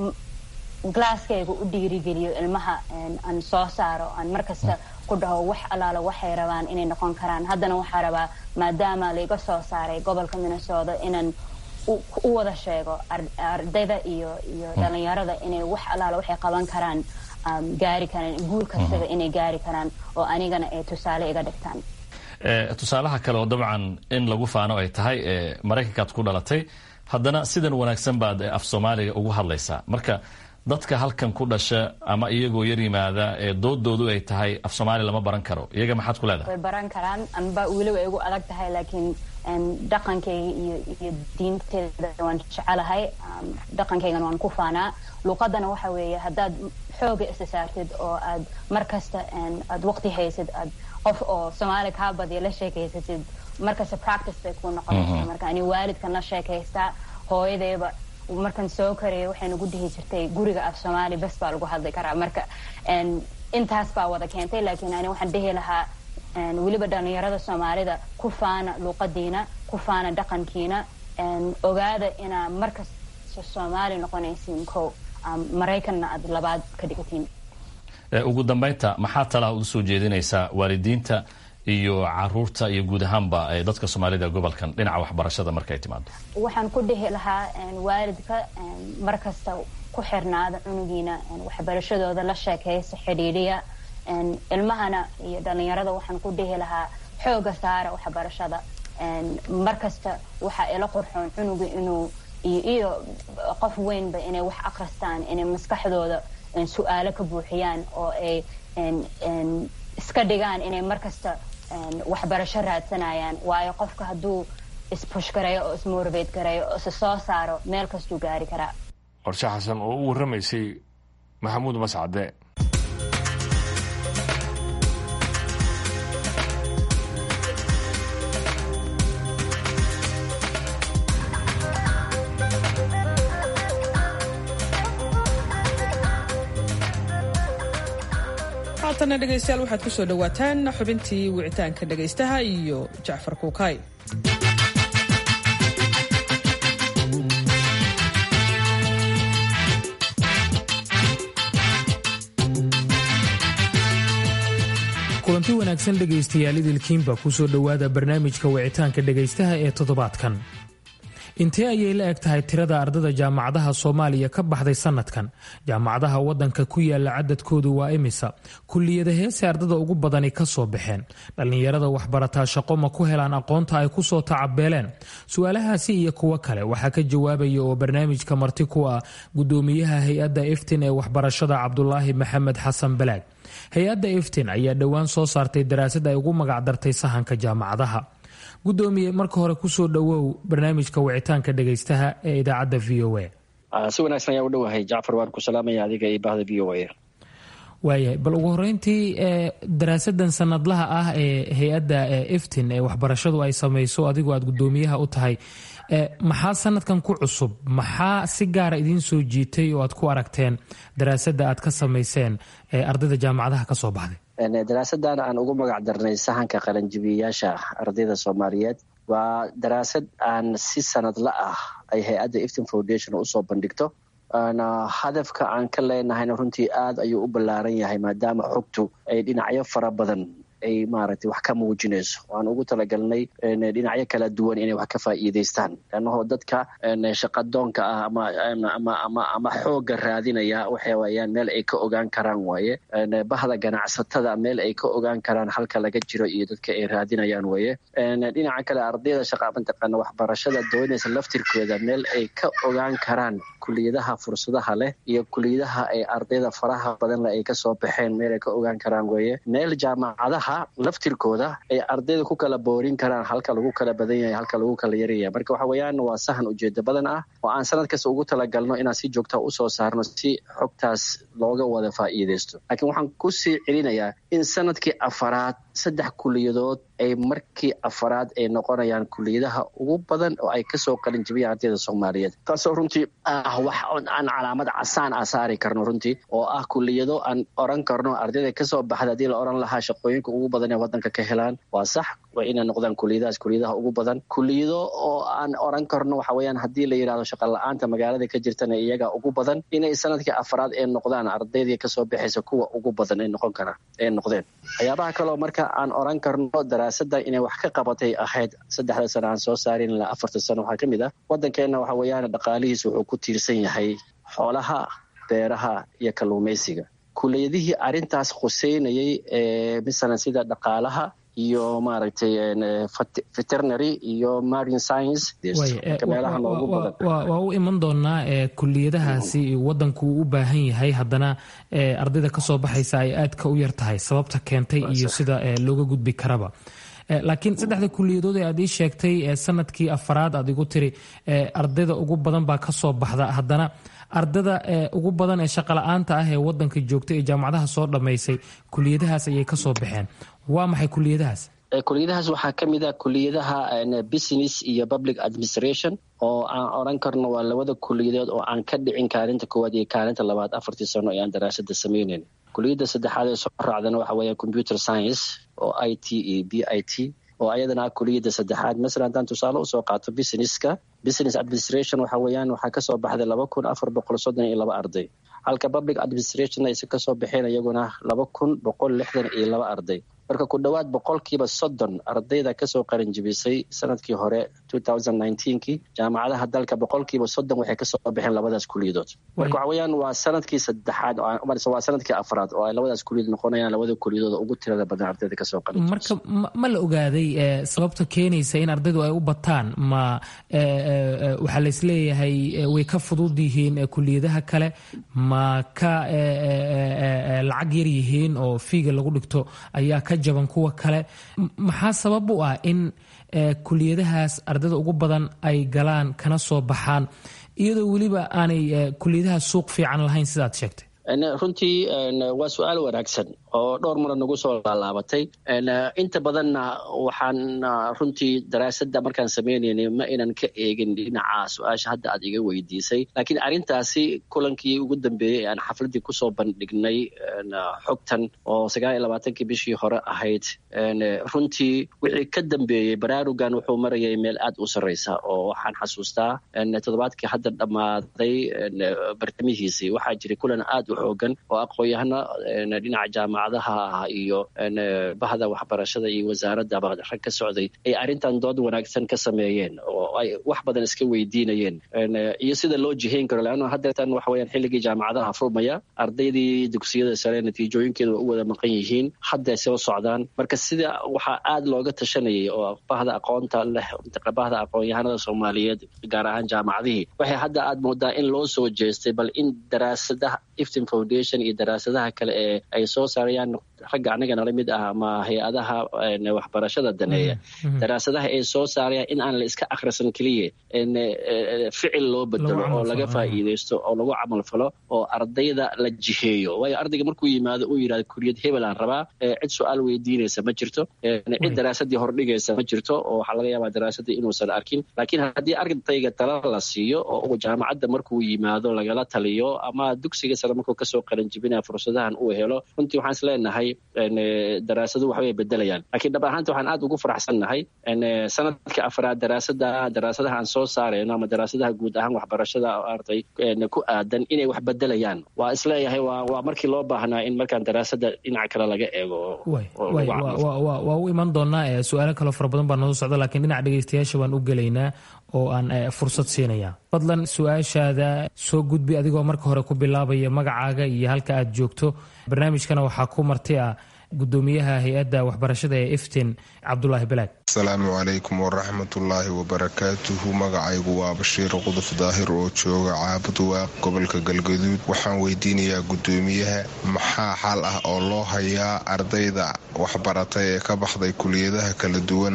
glasskayga u dhiirigeliyo ilmaha aan soo saaro aan markasta ku dhaho wax allaala waxay rabaan inay noqon karaan haddana waxaa rabaa maadaama laiga soo saaray gobolka minnesota inaan u wada sheego ardayda iyo iyo dhalinyarada inay wax allaala waxay qaban karaan gaari karaan guul kastaba inay gaari karaan oo anigana ay tusaale iga dhigtaan tusaalaha kale oo dabcan in lagu faano ay tahay maraykankaad ku dhalatay haddana sidan wanaagsan baad af soomaaliga ugu hadlaysaa marka dadka halkan ku dhasha ama iyagoo yar yimaada ee doodoodu ay tahay af soomaali lama baran karo iyaga maxaad ku leedahay way baran karaan amba weli way igu adag tahay laakiin dhaqankayga iyo iyo diinteeda waan jecelahay dhaqankaygana waan ku faanaa luuqadana waxa weeye haddaad xooga isa saartid oo aad mar kasta aad waqti haysid aad qof oo soomaali kaa badiya la sheekaysatid markasta practice bay kuu noqonaysaa marka ani waalidkan la sheekaystaa hooyadayba markan soo karaya waxay nagu dhihi jirtay guriga af soomaali bes baa lagu hadli karaa marka intaas baa wada keentay laakiin ani waxaan dhihi lahaa weliba dhalinyarada soomaalida ku faana luuqadiina ku faana dhaqankiina ogaada inaa markasta soomaali noqonaysiin ko maraykanna aad labaad ka dhigatiin ugu dambeynta maxaa talaha uga soo jeedinaysaa waalidiinta iyo caruurta iyo guud ahaanba dadka soomaalida gobolkan dhinaca waxbarashada markay timaado waxaan ku dhihi lahaa waalidka mar kasta ku xirnaada cunugiina waxbarashadooda la sheekaysa xidhiidhiya ilmahana iyo dhalinyarada waxaan ku dhihi lahaa xooga saara waxbarashada mar kasta waxaa ila qurxoon cunuga inuu iyo qof weynba inay wax akristaan inay maskaxdooda su-aalo ka buuxiyaan oo ay iska dhigaan inay mar kasta waxbarasho raadsanayaan waayo qofka hadduu isbush gareeyo oo ismorbate gareeyo oo isa soo saaro meel kastuu gaari karaa qorshe xasan oo u warramaysay maxamuud mascade haatana dhegaystayaal waxaad ku soo dhowaataan xubintii wicitaanka dhegaystaha iyo jacfar kuukay kulanti wanaagsan dhegaystayaal idilkiinba ku soo dhowaada barnaamijka wicitaanka dhegaystaha ee toddobaadkan intee ayay la eg tahay tirada ardada jaamacadaha soomaaliya ka baxday sanadkan jaamacadaha wadanka ku yaala cadadkoodu waa imisa kuliyada heese ardada ugu badani ka soo baxeen dhallinyarada waxbarataa shaqo ma ku helaan aqoonta ay kusoo tacabeeleen su-aalahaasi iyo kuwo kale waxaa ka jawaabaya oo barnaamijka marti ku ah gudoomiyaha hay-adda iftin ee waxbarashada cabdulaahi maxamed xasan balaag hay-adda iftin ayaa dhowaan soo saartay daraasad ay ugu magacdartay sahanka jaamacadaha gudoomiye marka hore kusoo dhowow barnaamijka wicitaanka dhegaystaha ee idaacadda v o a si wanaagsan ayaa u dhowahay jacfar waan ku salaamaya adiga iyo bahda v o a waayahay bal ugu horeyntii daraasadan sanadlaha ah ee hay-adda iftin ee waxbarashadu ay samayso adigoo aad gudoomiyaha u tahay maxaa sanadkan ku cusub maxaa si gaara idiin soo jiitay oo aad ku aragteen daraasadda aad ka samayseen ee ardayda jaamacadaha ka soo baxday daraasadan aan ugu magac darnay sahanka qalanjibiyayaasha ardayda soomaaliyeed waa daraasad aan si sanadla ah ay hay-adda iftin foundation usoo bandhigto hadafka aan ka leenahayna runtii aad ayuu u ballaaran yahay maadaama xogtu ay dhinacyo fara badan ay maaragtay wax ka muujinayso waan ugu talagalnay dhinacyo kala duwan inay wax ka faa'iidaystaan leannaho dadka shaqadoonka ah ama ama ama ama xoogga raadinaya waxa weeyaan meel ay ka ogaan karaan waaye bahda ganacsatada meel ay ka ogaan karaan halka laga jiro iyo dadka ay raadinayaan waaye dhinaca kale ardayda shaqa mataqaana waxbarashada doonaysa laftirkooda meel ay ka ogaan karaan kuliyadaha fursadaha leh iyo kuliyadaha ay ardayda faraha badan leh ay kasoo baxeen meel ay ka ogaan karaan weeye meel jaamacadaha jaamacadaha laftirkooda ay ardayda ku kala boorin karaan halka lagu kala badan yahay halka lagu kala yaryahay marka waxa weeyaan waa sahan ujeedo badan ah oo aan sanad kasta ugu talagalno inaan si joogta usoo saarno si xogtaas looga wada faa'iidaysto laakiin waxaan kusii celinayaa in sanadkii afaraad saddex kuliyadood ay markii afaraad ay noqonayaan kuliyadaha ugu badan oo ay kasoo qalin jibiyaan ardayda soomaaliyeed taasoo runtii ah wax aan calaamad casaan ah saari karno runtii oo ah kuliyado aan oran karno ardayda kasoo baxda haddii la oran lahaa shaqooyinka ugu badan ee wadanka ka helaan waa sax waa inay noqdaan kuliyadahaas kuliyadaha ugu badan kuliyado oo aan oran karno waxa weeyaan haddii la yidhahdo shaqa la-aanta magaalada ka jirtana iyaga ugu badan inay sanadkii afaraad ee noqdaan ardaydii kasoo baxaysa kuwa ugu badan ay noqon karaan ee noqdeen waxyaabaha kaleo marka aan oran karno daraasada inay wax ka qabatay ahayd saddexda sano aan soo saarin ilaa afarta sano waxaa ka mid ah waddankeenna waxa weeyaan dhaqaalihiis wuxuu ku tiirsan yahay xoolaha beeraha iyo kalluumaysiga kuliyadihii arrintaas khuseynayay ee masalan sida dhaqaalaha iyo maaragtay veterinary iyo marine science meelaha noogu badan waa u iman doonaa kuliyadahaasi wadanku uu u baahan yahay haddana ardayda kasoo baxaysa ay aadka u yar tahay sababta keentay iyo sida looga gudbi karaba laakiin saddexda kuliyadood ee aad ii sheegtay sanadkii afaraad aad igu tiri ardayda ugu badan baa kasoo baxda haddana ardada ugu badan ee shaqala-aanta ah ee wadanka joogta ee jaamacadaha soo dhammaysay kuliyadahaas ayay kasoo baxeen waa maxay kuliyadahaas kuliyadahaas waxaa ka mid ah kuliyadaha business iyo public administration oo aan oran karno waa labada kuliyadood oo aan ka dhicin kaalinta koowaad iyo kaalinta labaad afartii sano ee aan daraasada sameyneyn kuliyadda saddexaad ee soo raacdana waxa weeya computer science oo i t iyo b i t oo ayadana ah kuliyadda saddexaad masalan haddaan tusaale usoo qaato businesska business administration waxa weeyaan waxaa kasoo baxday laba kun afar boqol soddon iyo laba arday halka public administration ayse kasoo baxeen iyaguna laba kun boqol lixdan iyo laba arday marka ku dhowaad boqolkiiba soddon ardayda kasoo qaran jibisay sanadkii hore kii jaamacadaha dalka boqolkiiba soddon waxay kasoo baxeen labadaas kuliyadood marka waxa weeyaan waa sanadkii saddexaad waa sanadkii afraad oo ay labadaas kuliyadood noqonayaan labada kuliyadood ugu tirada badan ardayda kasoo qaran marka ma la ogaaday sababta keenaysa in ardaydu ay u bataan ma waxaa laisleeyahay way ka fudud yihiin kuliyadaha kale ma ka lacag yar yihiin oo fiiga lagu dhigto ayaa ka jaban kuwa kale maxaa sabab u ah in kuliyadahaas ardayda ugu badan ay galaan kana soo baxaan iyadoo weliba aanay kuliyadahaas suuq fiican lahayn sidaad sheegtay runtii waa su-aal wanaagsan oo dhowr mara nagu soo laalaabatay inta badanna waxaan runtii daraasada markaan sameynaynay ma inan ka eegin dhinaca su-aasha hadda aad iga weydiisay laakiin arrintaasi kulankii ugu dambeeyey aan xafladii kusoo bandhignay xogtan oo sagaal iyo labaatankii bishii hore ahayd runtii wixii ka dambeeyey baraarugan wuxuu marayay meel aad u sarreysa oo waxaan xasuustaa toddobaadkii hadda dhammaaday bartamihiisii waxaa jiray kulan aad u xoogan oo aqoon-yahano dhinaca jaamacadaha ah iyo bahda waxbarashada iyo wasaaradaba rag ka socday ay arrintan dood wanaagsan ka sameeyeen oo ay wax badan iska weydiinayeen iyo sida loo jihayn karo leanno haddeetan waxa weyaan xilligii jaamacadaha furmaya ardaydii dugsiyada sare natiijooyinkeeda waa u wada maqan yihiin hadday soo socdaan marka sida waxaa aad looga tashanayay oo bahda aqoonta leh bahda aqoon-yahanada soomaaliyeed gaar ahaan jaamacadihii waxay hadda aad moodaa in loo soo jeestay bal in daraasadaha iftin foundation iyo daraasadaha kale ee ay soo saarayaan ragga anaga nala mid ah ama hay-adaha waxbarashada daneeya daraasadaha ay soo saarayaan in aan la iska akhrisan keliya ficil loo bedelo oo laga faa'iideysto oo lagu camal falo oo ardayda la jiheeyo waayo ardayga markuu yimaado uu yidhahdo kuriyad hebel aan rabaa cid su-aal weydiinaysa ma jirto cid daraasadii hordhigaysa ma jirto oo waxaa laga yaabaa daraasadii inuusan arkin laakiin haddii ardayga tala la siiyo oo jaamacadda markuu yimaado lagala taliyo ama dugsiga sare markuu kasoo qaranjibinaya fursadahan uu helo runtii waxaan is leenahay daraasadu waxbay bedelayaan laakiin dhab ahaanta waxaan aad ugu faraxsannahay sanadka afraad daraasada daraasadaha aan soo saarayno ama daraasadaha guud ahaan waxbarashada arday ku aadan inay wax bedelayaan waa isleeyahay waa markii loo baahnaa in markaan daraasada dhinaca kale laga eego waa u iman doonaa su-aalo kaloo fara badan baa noo socda lakiin dhinaca dhegeystayaasha baan u gelaynaa oo aan fursad siinaya fadlan su-aashaada soo gudbi adigoo marka hore ku bilaabaya magacaaga iyo halka aad joogto barnaamijkana waxaa ku marti ah gudoomiyaha hay-adda waxbarashada ee iftin cabdulaahi balaag asalaamu calaykum waraxmatullaahi wabarakaatuhu magacaygu waa bashiir quduf daahir oo jooga caabud waaq gobolka galgaduud waxaan weydiinayaa gudoomiyaha maxaa xal ah oo loo hayaa ardayda waxbaratay ee ka baxday kuliyadaha kala duwan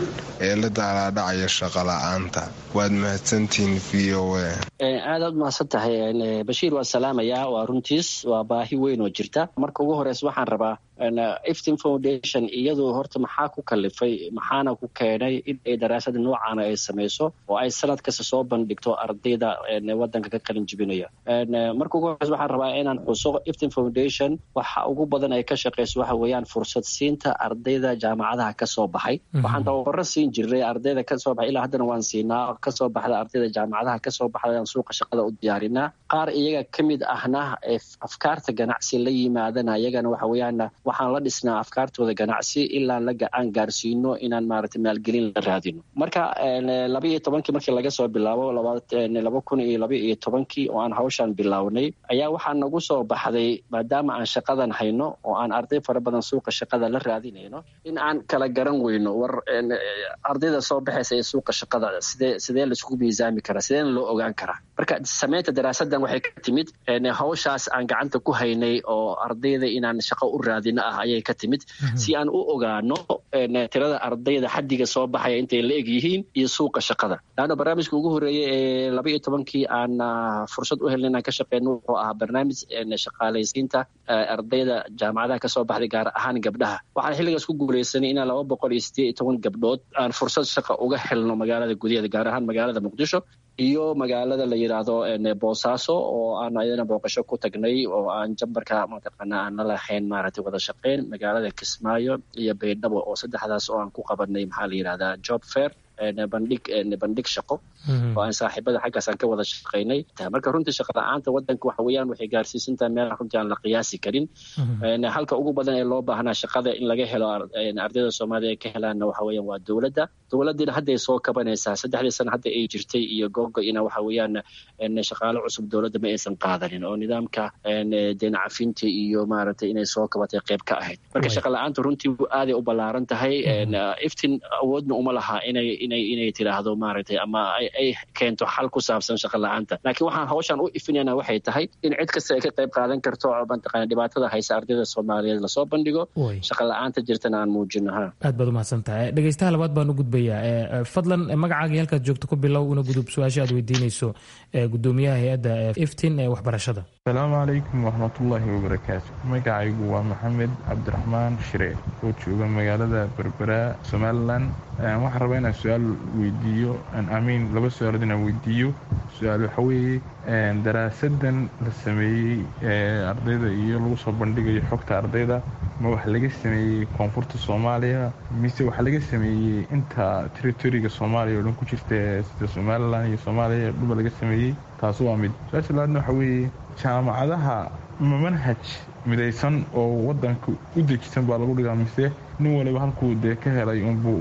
ee la daalaadhacaya shaqola'aanta waad mahadsantihiin v o a aad aad mahadsan tahay bashiir waa salaamayaa waa runtiis waa baahi weyn oo jirta marka ugu horeysa waxaan rabaa iftin foundation iyadu horta maxaa ku kalifay maxaana ku keenay in ay daraasada noocaana ay samayso oo ay sanad kasta soo bandhigto ardayda wadanka ka qalin jibinaya marka ugu horeysa waxaan rabaa inaan xuso iftin foundation waxa ugu badan ay ka shaqeyso waxa weeyaan fursad siinta ardayda jaamacadaha kasoo baxay waxaan tababaro siin jirnay ardayda kasoo baxay ilaa haddana waan siinaa kasoo baxda ardayda jaamacadaha kasoo baxda aan suuqa shaqada u diyaarinaa qaar iyaga ka mid ahna ee afkaarta ganacsi la yimaadana iyagana waxa weeyaan waxaan la dhisnaa afkaartooda ganacsi ilaa aan gaarsiino inaan maaragtay maalgelin la raadino marka laba iyo tobankii markii laga soo bilaabo laba kun iyo laba iyo tobankii oo aan hawshaan bilownay ayaa waxaa nagu soo baxday maadaama aan shaqadan hayno oo aan arday fara badan suuqa shaqada la raadinayno in aan kala garan weyno war ardayda soo baxaysa ee suuqa shaqada sidee sidee laisku miisaami karaa sideena loo ogaan karaa marka samaynta daraasadan waxay ka timid hawshaas aan gacanta ku haynay oo ardayda inaan shaqo u raadino ah ayay ka timid si aan u ogaano tirada ardayda xaddiga soo baxaya intay la eg yihiin iyo suuqa shaqada laanna barnaamijka ugu horeeyey ee laba iyo tobankii aan fursad u helna inaan ka shaqeyno wuxuu ahaa barnaamij shaqaalaysiinta ardayda jaamacadaha kasoo baxday gaar ahaan gabdhaha waxaan xilligaas ku guuleysanay inaan laba boqol iyo sideed iyo toban gabdhood aan fursad shaqa uga helno magaalada gudaheeda gaar ahaan magaalada muqdisho iyo magaalada la yidhaahdo boosaaso oo aan ayadana booqasho ku tagnay oo aan jambarka mataqaana aan la lahayn maaragtay wada shaqeyn magaalada kismaayo iyo baydhabo oo saddexdaas oo aan ku qabanay maxaa la yidhahdaa job fair bandhig bandhig shaqo oo aan saaxiibada xaggaas aan ka wada shaqaynay marka runtii shaqa la-aanta wadanka waxa weeyaan waxay gaarsiisantahay meel runtii aan la qiyaasi karin halka ugu badan ee loo baahnaa shaqada in laga helo ardayda soomaaliya ay ka helaanna waxa weeyaan waa dowladda dowladdiina hadday soo kabanaysaa saddexdii sana hadda ay jirtay iyo googo-ina waxa weeyaan shaqaale cusub dowladda ma aysan qaadanin oo nidaamka deen cafinta iyo maaragtay inay soo kabatay qayb ka ahayd marka shaqa la-aanta runtii aaday u ballaaran tahay iftin awoodna uma laha inay inay inay tiraahdo maaragtay ama ay keento xal ku saabsan shaqa la-aanta laakiin waxaan hawshan u ifinayna waxay tahay in cid kasta ay ka qayb qaadan karto mataqaana dhibaatada haysa ardayda soomaaliyeed lasoo bandhigo shaqa la-aanta jirtana aan muujino ha aad baad umahadsan tahay dhegeystaha labaad baan u gudbayaa fadlan magacaaga halkaad joogto ku bilow una gudub su-aasha aad weydiinayso gudoomiyaha hay-adda iftin ee waxbarashada asalaamu calaykum waraxmatullaahi wabarakaatu magacaygu waa maxamed cabdiraxmaan shire oo jooga magaalada berbera somalilan waxaan rabaa inaan su-aal weydiiyo amiin laba su-aalood inaan weydiiyo su-aal waxa weeye daraasadan la sameeyey ee ardayda iyo lagu soo bandhigayo xogta ardayda ma wax laga sameeyey koonfurta soomaaliya mise wax laga sameeyey inta territoriga soomaaliya oo dhan ku jirta sida somalilan iyo soomaaliya dhuba laga sameeyey taas waa mid su-aasha labaadna waxa weeye jaamacadaha ma manhaj midaysan oo wadanka u dejisan baa lagu dhigaa mise nin waliba halkuu dee ka helay unbuu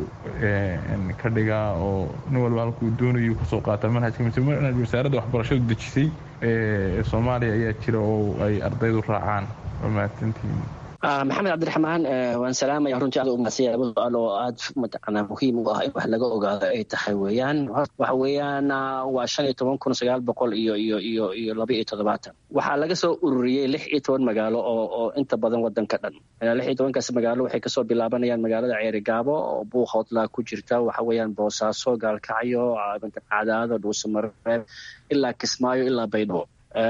ka dhigaa oo nin waliba halkuu doonayu kasoo qaata manhajka mise manhaj wasaaradda waxbarashadu dejisay ee soomaaliya ayaa jira oo ay ardaydu raacaan waa mahadsantihiin maxamed cabdiraxmaan waan salaamaya runtii aad umahadsanya laba su-aal oo aad mataqaanaa muhiim u ah in wax laga ogaado ay tahay weeyaan waxa weeyaan waa shan iyo toban kun sagaal boqol iyo iyo iyo iyo laba iyo toddobaatan waxaa laga soo ururiyey lix iyo toban magaalo oo oo inta badan wadanka dhan lix iyo tobankaas magaalo waxay kasoo bilaabanayaan magaalada ceerigaabo oo buuqhoodlaa ku jirta waxa weeyaan boosaaso gaalkacyo cadaado dhuusamareeb ilaa kismaayo ilaa baydhabo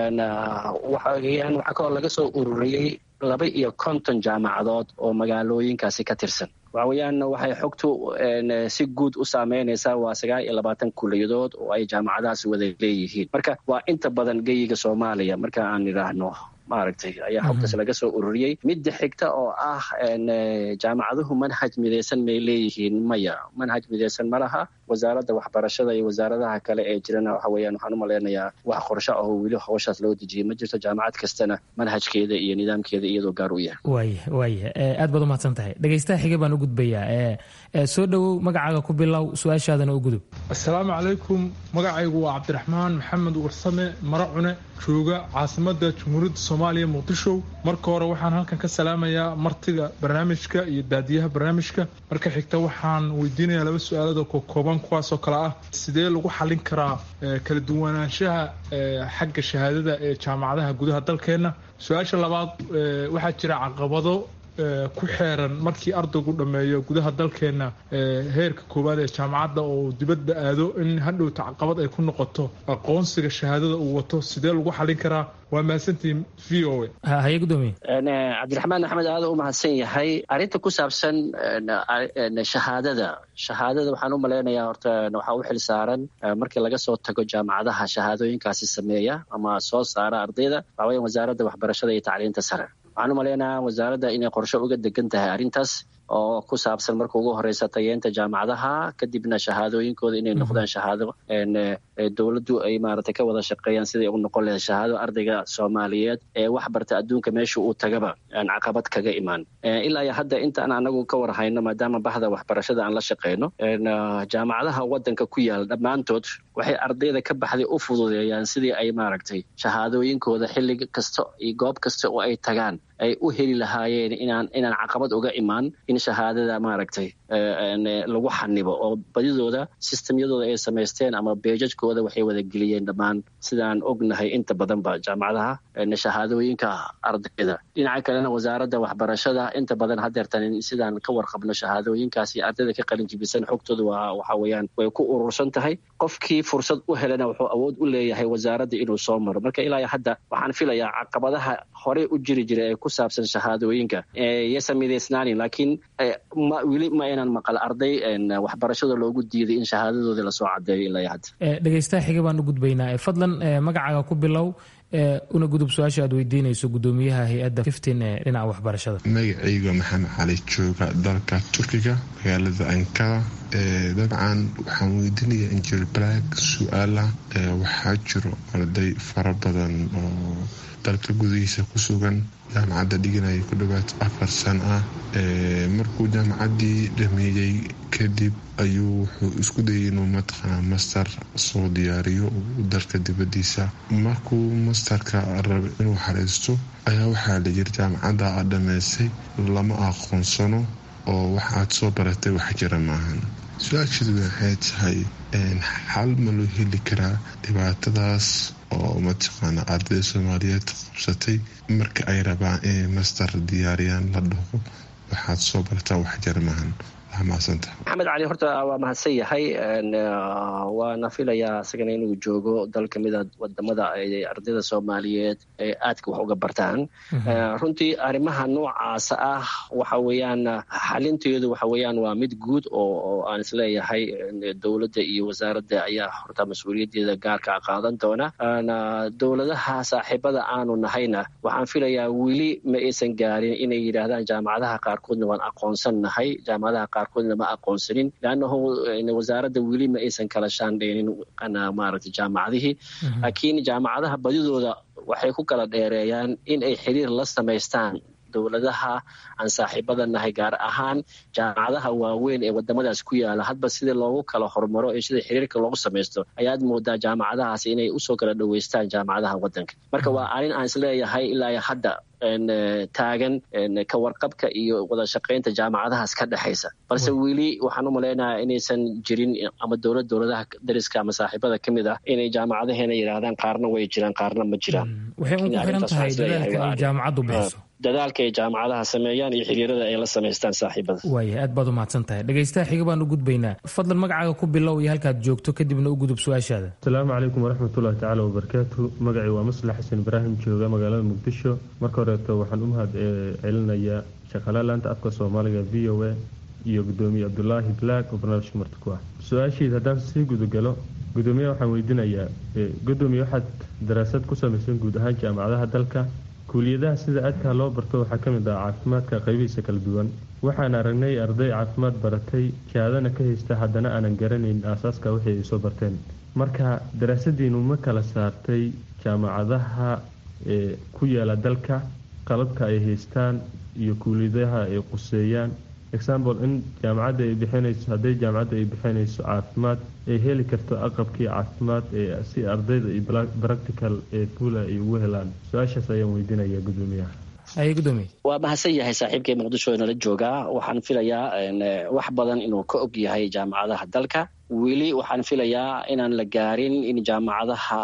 waxaweyaan waxaa kaloo laga soo ururiyey laba iyo konton jaamacadood oo magaalooyinkaasi ka tirsan waxa weeyaan waxay xogtu si guud u saameynaysaa waa sagaal iyo labaatan kuliyadood oo ay jaamacadahaasi wada leeyihiin marka waa inta badan geyiga soomaaliya marka aan idhaahno maaragtay ayaa xogtaas laga soo ururiyey midda xigta oo ah jaamacaduhu manhaj midaysan may leeyihiin maya manhaj midaysan ma laha wasaaradda waxbarashada iyo wasaaradaha kale ee jirana waxa weeyaan waxaan u malaynayaa wax qorsho ah oo weli hawshaas loo dejiyay ma jirto jaamacad kastana manhajkeeda iyo nidaamkeeda iyadoo gaar u yahay waaya waaya aad baad umahadsan tahay dhegeystaha xige baan u gudbayaa soo dhowow magacaaga ku bilow su-aashaadana u gudub assalaamu calaykum magacaygu waa cabdiraxmaan maxamed warsame mara cune jooga caasimada jamhuuriyadda soomaaliya muqdisho marka hore waxaan halkan ka salaamayaa martiga barnaamijka iyo daadiyaha barnaamijka marka xigta waxaan weydiinayaa laba su-aalada kokooban kuwaasoo kale ah sidee lagu xalin karaa kala duwanaanshaha xagga shahaadada ee jaamacadaha gudaha dalkeenna su-aasha labaad waxaa jira caqabado ku xeeran markii ardaygu dhammeeyo gudaha dalkeena heerka koowaad ee jaamacadda oo dibadda aado in hadhowta caqabad ay ku noqoto aqoonsiga shahaadada uu wato sidee lagu xalin karaa waa mahadsantihiin v o haye gudoomiye cabdiraxmaan axmed aada u mahadsan yahay arrinta ku saabsan shahaadada shahaadada waxaan u malaynayaa horta waxaa u xil saaran markii laga soo tago jaamacadaha shahaadooyinkaasi sameeya ama soo saara ardayda waxaa weya wasaaradda waxbarashada iyo tacliinta sare waxaan u malaynayaa wasaaradda inay qorshe uga degan tahay arrintaas oo ku saabsan marka ugu horeysa tayeenta jaamacadaha kadibna shahaadooyinkooda inay noqdaan shahaado dowladdu ay maaragtay ka wada shaqeeyaan siday u noqon lahayd shahaado ardayga soomaaliyeed ee wax barta adduunka meesha uu tagaba aan caqabad kaga imaan ilaa iyo hadda intaan anagu ka war hayno maadaama bahda waxbarashada aan la shaqeyno jaamacadaha wadanka ku yaala dhammaantood waxay ardayda ka baxday u fududeeyaan sidii ay maaragtay shahaadooyinkooda xilli kasta iyo goob kasta oo ay tagaan ay u heli lahaayeen inaan inaan caqabad uga imaan in shahaadada maaragtay lagu xanibo oo badidooda sistemyadooda ay samaysteen ama beejajkooda waxay wada geliyeen dhammaan sidaan ognahay inta badanba jaamacadaha shahaadooyinka ardayda dhinaca kalena wasaaradda waxbarashada inta badan hadeertan sidaan ka warqabno shahaadooyinkaasi ardayda ka qalin jibisan xogtooda waa waxa weeyaan way ku urursan tahay qofkii fursad u helana wuxuu awood u leeyahay wasaaradda inuu soo maro marka ilaa hadda waxaan filayaa caqabadaha horey u jiri jira ee ku saabsan shahaadooyinka yasa midaysnaanin laakiin weli ma aynan maqal arday waxbarashada loogu diiday in shahaadadoodii lasoo cadeeyo ilaa hadda dhegeystaha xiga baan u gudbaynaa fadlan magacaaga ku bilow una gudub su-aasha aad weydiinayso gudoomiyaha hay-adda fiftin ee dhinaca waxbarashada magacayga maxamed cali jooga dalka turkiga magaalada ankara dabcan waxaan weydiinaya injil black su-aala waxaa jiro arday fara badan oo dalka gudihiisa ku sugan jaamacadda dhiganaya ku dhowaad afar sano ah markuu jaamacaddii dhameeyey kadib ayuu wuxuu isku dayay inuu mataqaanaa master soo diyaariyo dalka dibadiisa markuu masterka raba inuu xariisto ayaa waxaa la yiri jaamacadda aad dhammaysay lama aqoonsano oo wax aad soo baratay wax jira maahan su-aasheedu waxay tahay xal ma loo heli karaa dhibaatadaas oo mataqaana ardayda soomaaliyeed qabsatay marka ay rabaan inay master diyaariyaan la dhaho waxaad soo barataa wax jira maahan maxamed cali horta waa mahadsan yahay waana filayaa isagana inuu joogo dal kamida wadamada ay ardayda soomaaliyeed ay aadka wax uga bartaan runtii arrimaha noocaasa ah waxa weeyaan xalinteedu waxa weeyaan waa mid guud oo aan isleeyahay dowladda iyo wasaaradda ayaa horta mas-uuliyaddeeda gaarka qaadan doona dowladaha saaxiibada aanu nahayna waxaan filayaa weli ma aysan gaarin inay yidhaahdaan jaamacadaha qaarkoodna waan aqoonsan nahay jaamacadaha qaarkoodna ma aqoonsanin leannahu wasaaradda weli ma aysan kala shaandheynin maaragtay jaamacadihii laakiin jaamacadaha badidooda waxay ku kala dheereeyaan in ay xiriir la samaystaan dowladaha aan saaxiibada nahay gaar ahaan jaamacadaha waaweyn ee wadamadaas ku yaala hadba sidii loogu kala hormaro ee sida xiriirka loogu samaysto ayaad moodaa jaamacadahaas inay usoo kala dhoweystaan jaamacadaha wadanka marka waa arrin aan isleeyahay ilaa hadda taagan ka warqabka iyo wada shaqaynta jaamacadahaas ka dhexaysa balse weli waxaan u malaynayaa inaysan jirin ama dowlad dowladaha dariska ama saaxiibada ka mid ah inay jaamacadaheena yidhaahdaan qaarna way jiraan qaarna ma jiraan waxay ugu xiran tahay dadaalka ay jaamacaddu bixiso dadaalka ay jaamacadaha sameeyaan iyo xiriirada ay la samaystaan saaxiibada waaya aad baad u mahadsan tahay dhegaystaha xiga baan u gudbaynaa fadlan magacaaga ku bilow iyo halkaad joogto kadibna u gudub su-aashaada asalaamu calaykum waraxmatullahi tacaala wabarakaatu magacii waa maslax xasan ibraahim jooga magaalada muqdisho marka horeeto waxaan u mahad celinayaa shaqaalaha laanta afka soomaaliga v o a iyo gudoomiye cabdulaahi black oo barnaamijka marti ku ah su-aashiid haddaan sii gudagalo gudoomiyaha waxaan weydiinayaa gudoomiye waxaad daraasad ku samaysan guud ahaan jaamacadaha dalka kuuliyadaha sida aadkaa loo barto waxaa ka mid ah caafimaadka qaybihiisa kala duwan waxaan aragnay arday caafimaad baratay shahaadana ka haysta haddana aanan garanayn aasaaska wixii ay soo barteen marka daraasadiinu ma kala saartay jaamacadaha ee ku yaala dalka qalabka ay haystaan iyo kuuliyadaha ay quseeyaan example in jaamacadda ay bixinayso hadday jaamacadda ay bixinayso caafimaad ay heli karto aqabkii caafimaad ee si ardayda iyo practical ee fuula ay ugu helaan su-aashaas ayaan weydiinaya gudoomiyaha waa mahadsan yahay saaxiibkay muqdisho nala joogaa waxaan filayaa wax badan inuu ka og yahay jaamacadaha dalka weli waxaan filayaa inaan la gaarin in jaamacadaha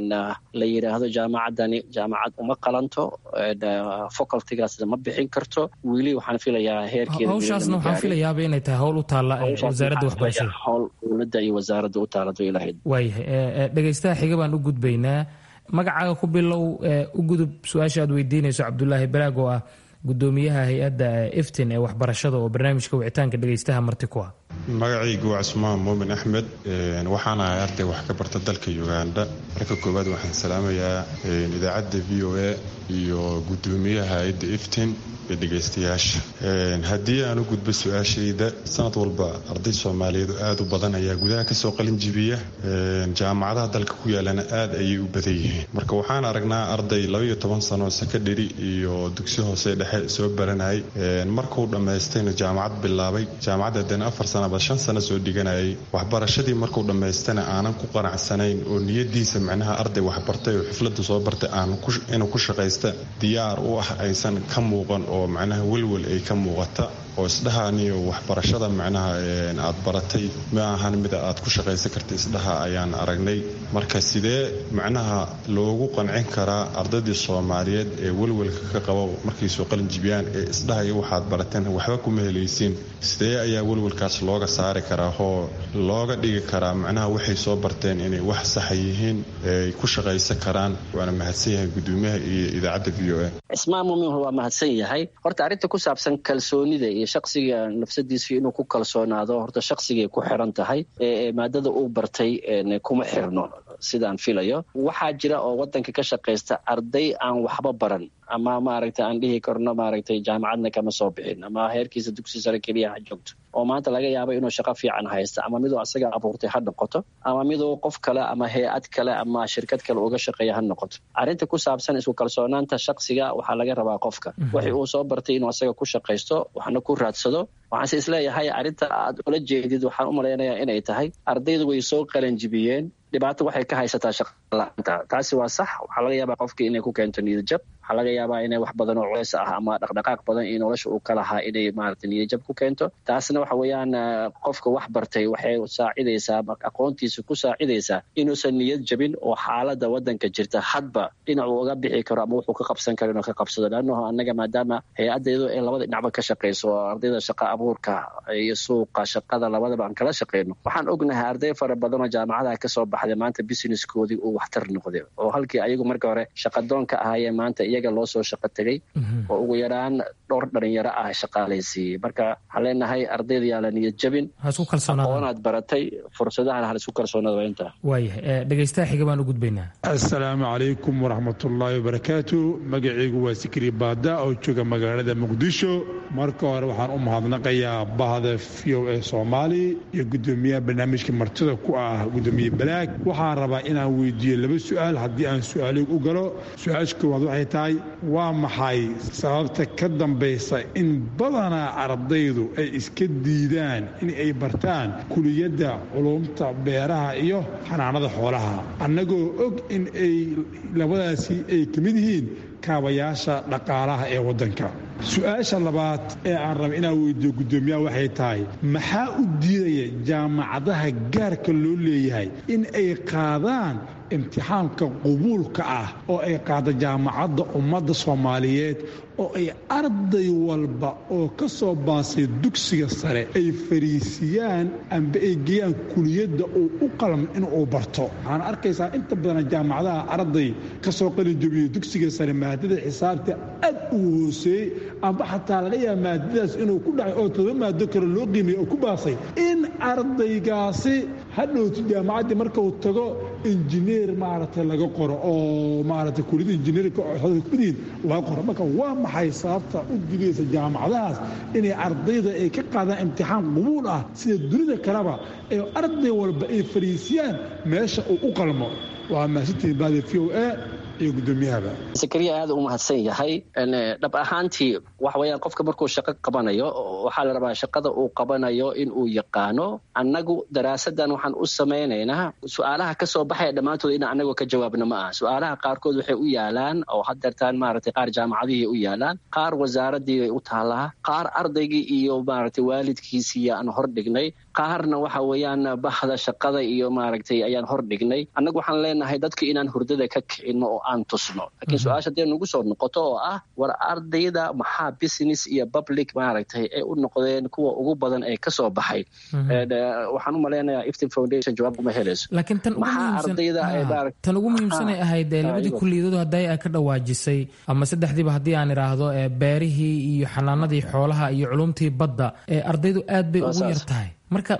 la yidhaahdo jaamacadani jaamacad uma qalanto facultigaasna ma bixin karto weli waxaan filayaa heerkeeda hawshaasna waxaan filayaaba inay tahay howl u taalla wasaaradda waxbarashada howl dowladda iyo wasaaradda u taalado ilahayd waayahay dhegaystaha xiga baan u gudbaynaa magacaaga ku bilow u gudub su-aasha aad weydiinayso cabdulaahi baraag oo ah gudoomiyaha hay-adda iftin ee waxbarashada oo barnaamijka wicitaanka dhegaystaha marti ku ah magacaygu waa cusmaan muumin axmed waxaan ahay arday wax ka barta dalka uganda marka koowaad waxaan salaamayaa idaacadda v o a iyo gudoomiyaha hay-adda iftin iyo dhegaystayaasha haddii aan u gudbo su-aashayda sanad walba arday soomaaliyeed oo aad u badan ayaa gudaha kasoo qalin jibiya jaamacadaha dalka ku yaalana aad ayay u badan yihiin marka waxaan aragnaa arday labaiyo toban sano sakadheri iyo dugsi hoose dhexe soo baranayay markuu dhammaystayna jaamacad bilaabay jaamacadda haddana afar sanaba shan sano soo dhiganayay waxbarashadii markuu dhammaystana aanan ku qanacsanayn oo niyadiisa macnaha arday waxbartay oo xiflada soo bartay aan inuu ku shaqaysta diyaar u ah aysan ka muuqan oo macnaha welwel ay ka muuqata oo isdhahaaniyo waxbarashada macnaha aad baratay ma ahan mida aad ku shaqaysan karta isdhaha ayaan aragnay marka sidee macnaha loogu qancin karaa ardaydii soomaaliyeed ee welwelka ka qaba markay soo qalin jibiyaan ee isdhahaya waxaad barateen waxba kuma helaysiin sidee ayaa welwelkaas looga saari karaa oo looga dhigi karaa macnaha waxay soo barteen inay wax saxa yihiin ay ku shaqaysan karaan waana mahadsan yahay gudoomiyaha iyo idaacadda v o a cismaan muumin waa mahadsan yahay horta arrinta ku saabsan kalsoonida iyo shaksiga nafsadiisa inuu ku kalsoonaado horta shaqsigay ku xiran tahay ee maadada uu bartay kuma xirno sidaan filayo waxaa jira oo wadanka ka shaqaysta arday aan waxba baran ama maaragtay aan dhihi karno maaragtay jaamacadna kama soo bixin ama heerkiisa dugsi sare keliya ha joogto oo maanta laga yaabo inuu shaqo fiican haysta ama miduu asaga abuurtay ha noqoto ama miduu qof kale ama hay-ad kale ama shirkad kale uga shaqeeya ha noqoto arrinta ku saabsan isku kalsoonaanta shaksiga waxaa laga rabaa qofka wixii uu soo bartay inuu asaga ku shaqaysto waxna ku raadsado waxaanse isleeyahay arrinta aad ula jeedid waxaan u malaynayaa inay tahay ardaydu way soo qalanjibiyeen dhibaato waxay ka haysataa shaqalaanta taasi waa sax waxaa laga yaabaa qofkii inay ku keento niyadjab waxaa laga yaabaa inay wax badan oo culeys ah ama dhaqdhaqaaq badan iyo nolosha uu ka lahaa inay maarata niyadjab ku keento taasna waxa weeyaan qofka wax bartay waxay saacidaysaa aqoontiisa ku saacidaysaa inuusan niyad jabin oo xaalada wadanka jirta hadba dhinacuu uga bixi karo ama wuxuu ka qabsan karo inuu ka qabsado leannaho annaga maadaama hay-addeedu ay labada dhinacba ka shaqayso oo ardayda shaqa abuurka iyo suuqa shaqada labadaba aan kala shaqayno waxaan ognahay arday fara badan oo jaamacadaha kasoo baxday maanta businesskoodii uu waxtar noqday oo halkii ayagu marka hore shaqadoonka ahaayeen maanta iyaga loo soo shaqo tegay oo ugu yaraan dhowr dhalinyaro ah shaqaalaysiiyey marka waxaan leenahay ardayda yaa la niyad jabin aqoonaad baratay fursadahan hal isku kalsoonaada waa intaa waayahay dhegaystaha xiga baan u gudbaynaa assalaamu calaykum waraxmatullaahi wabarakaatu magacaygu waa sikri baada oo jooga magaalada muqdisho marka hore waxaan u mahadnaqayaa bahda v o a soomaali iyo gudoomiyaha barnaamijka martida ku ah gudoomiye balaag waxaan rabaa inaan weydiiyo laba su-aal haddii aan su-aalig u galo su-aasha koowaad waxay tahay waa maxay sababta ka dambaysa in badanaa ardaydu ay iska diidaan in ay bartaan kuliyadda culumta beeraha iyo xanaanada xoolaha annagoo og in ay labadaasi ay ka mid yihiin kaabayaasha dhaqaalaha ee waddanka su-aasha labaad ee aan raba inaan weydiiyo guddoomiyaha waxay tahay maxaa u diidaya jaamacadaha gaarka loo leeyahay in ay qaadaan imtixaanka qubuulka ah oo ay qaada jaamacadda ummadda soomaaliyeed oo ay arday walba oo ka soo baasay dugsiga sare ay fariisiyaan amba ay geeyaan kuliyadda uu u qalmo inuu barto waxaan arkaysaa inta badan jaamacadaha arday ka soo qalinjabiyo dugsiga sare maadada xisaabta aad u hooseeyey amba xataa laga yaaba maadadaas inuu ku dhacay oo todoba maado kale loo qiimiyey oo ku baasay in ardaygaasi hadhowti jaamacaddii markuu tago injineer maaragtay laga qoro oo maaragtay kuliyada injineerka kumidyihin laga qoro marka waa maxay sababta u digaysa jaamacadahaas inay ardayda ay ka qaadaan imtixaan qubuul ah sida dunida kaleba ee arday walba ay fariisiyaan meesha uu u qalmo waa mahadsantihiin baada v o a iyo guddoomiyahaba sakariya aad u mahadsan yahay dhab ahaantii waxa weeyaan qofka markuu shaqo qabanayo waxaa la rabaa shaqada uu qabanayo in uu yaqaano annagu daraasadan waxaan u samaynaynaa su-aalaha ka soo baxaya dhammaantood in anagoo ka jawaabna ma aha su-aalaha qaarkood waxay u yaalaan oo hadeertaan maaragtay qaar jaamacadihii u yaalaan qaar wasaaradii bay u taallaa qaar ardaygii iyo maaragtay waalidkiisii aan hor dhignay qaarna waxa weeyaan bahda shaqada iyo maaragtay ayaan hor dhignay annagu waxaan leenahay dadka inaan hurdada ka kicino oo aan tusno laakiin su-aasha dee nagu soo noqoto oo ah war ardayda maxaa business iyo public maaragtay ay u noqdeen kuwa ugu badan ee kasoo baxay waxaan u malaynayaa iftin foundation jawaab uma helayso laakiin tan tan ugu muhiimsanay ahayd labadii kulliyadood hadday ay ka dhawaajisay ama saddexdiiba haddii aan idhaahdo beerihii iyo xanaanadii xoolaha iyo culumtii badda ardaydu aad bay ugu yar tahay marka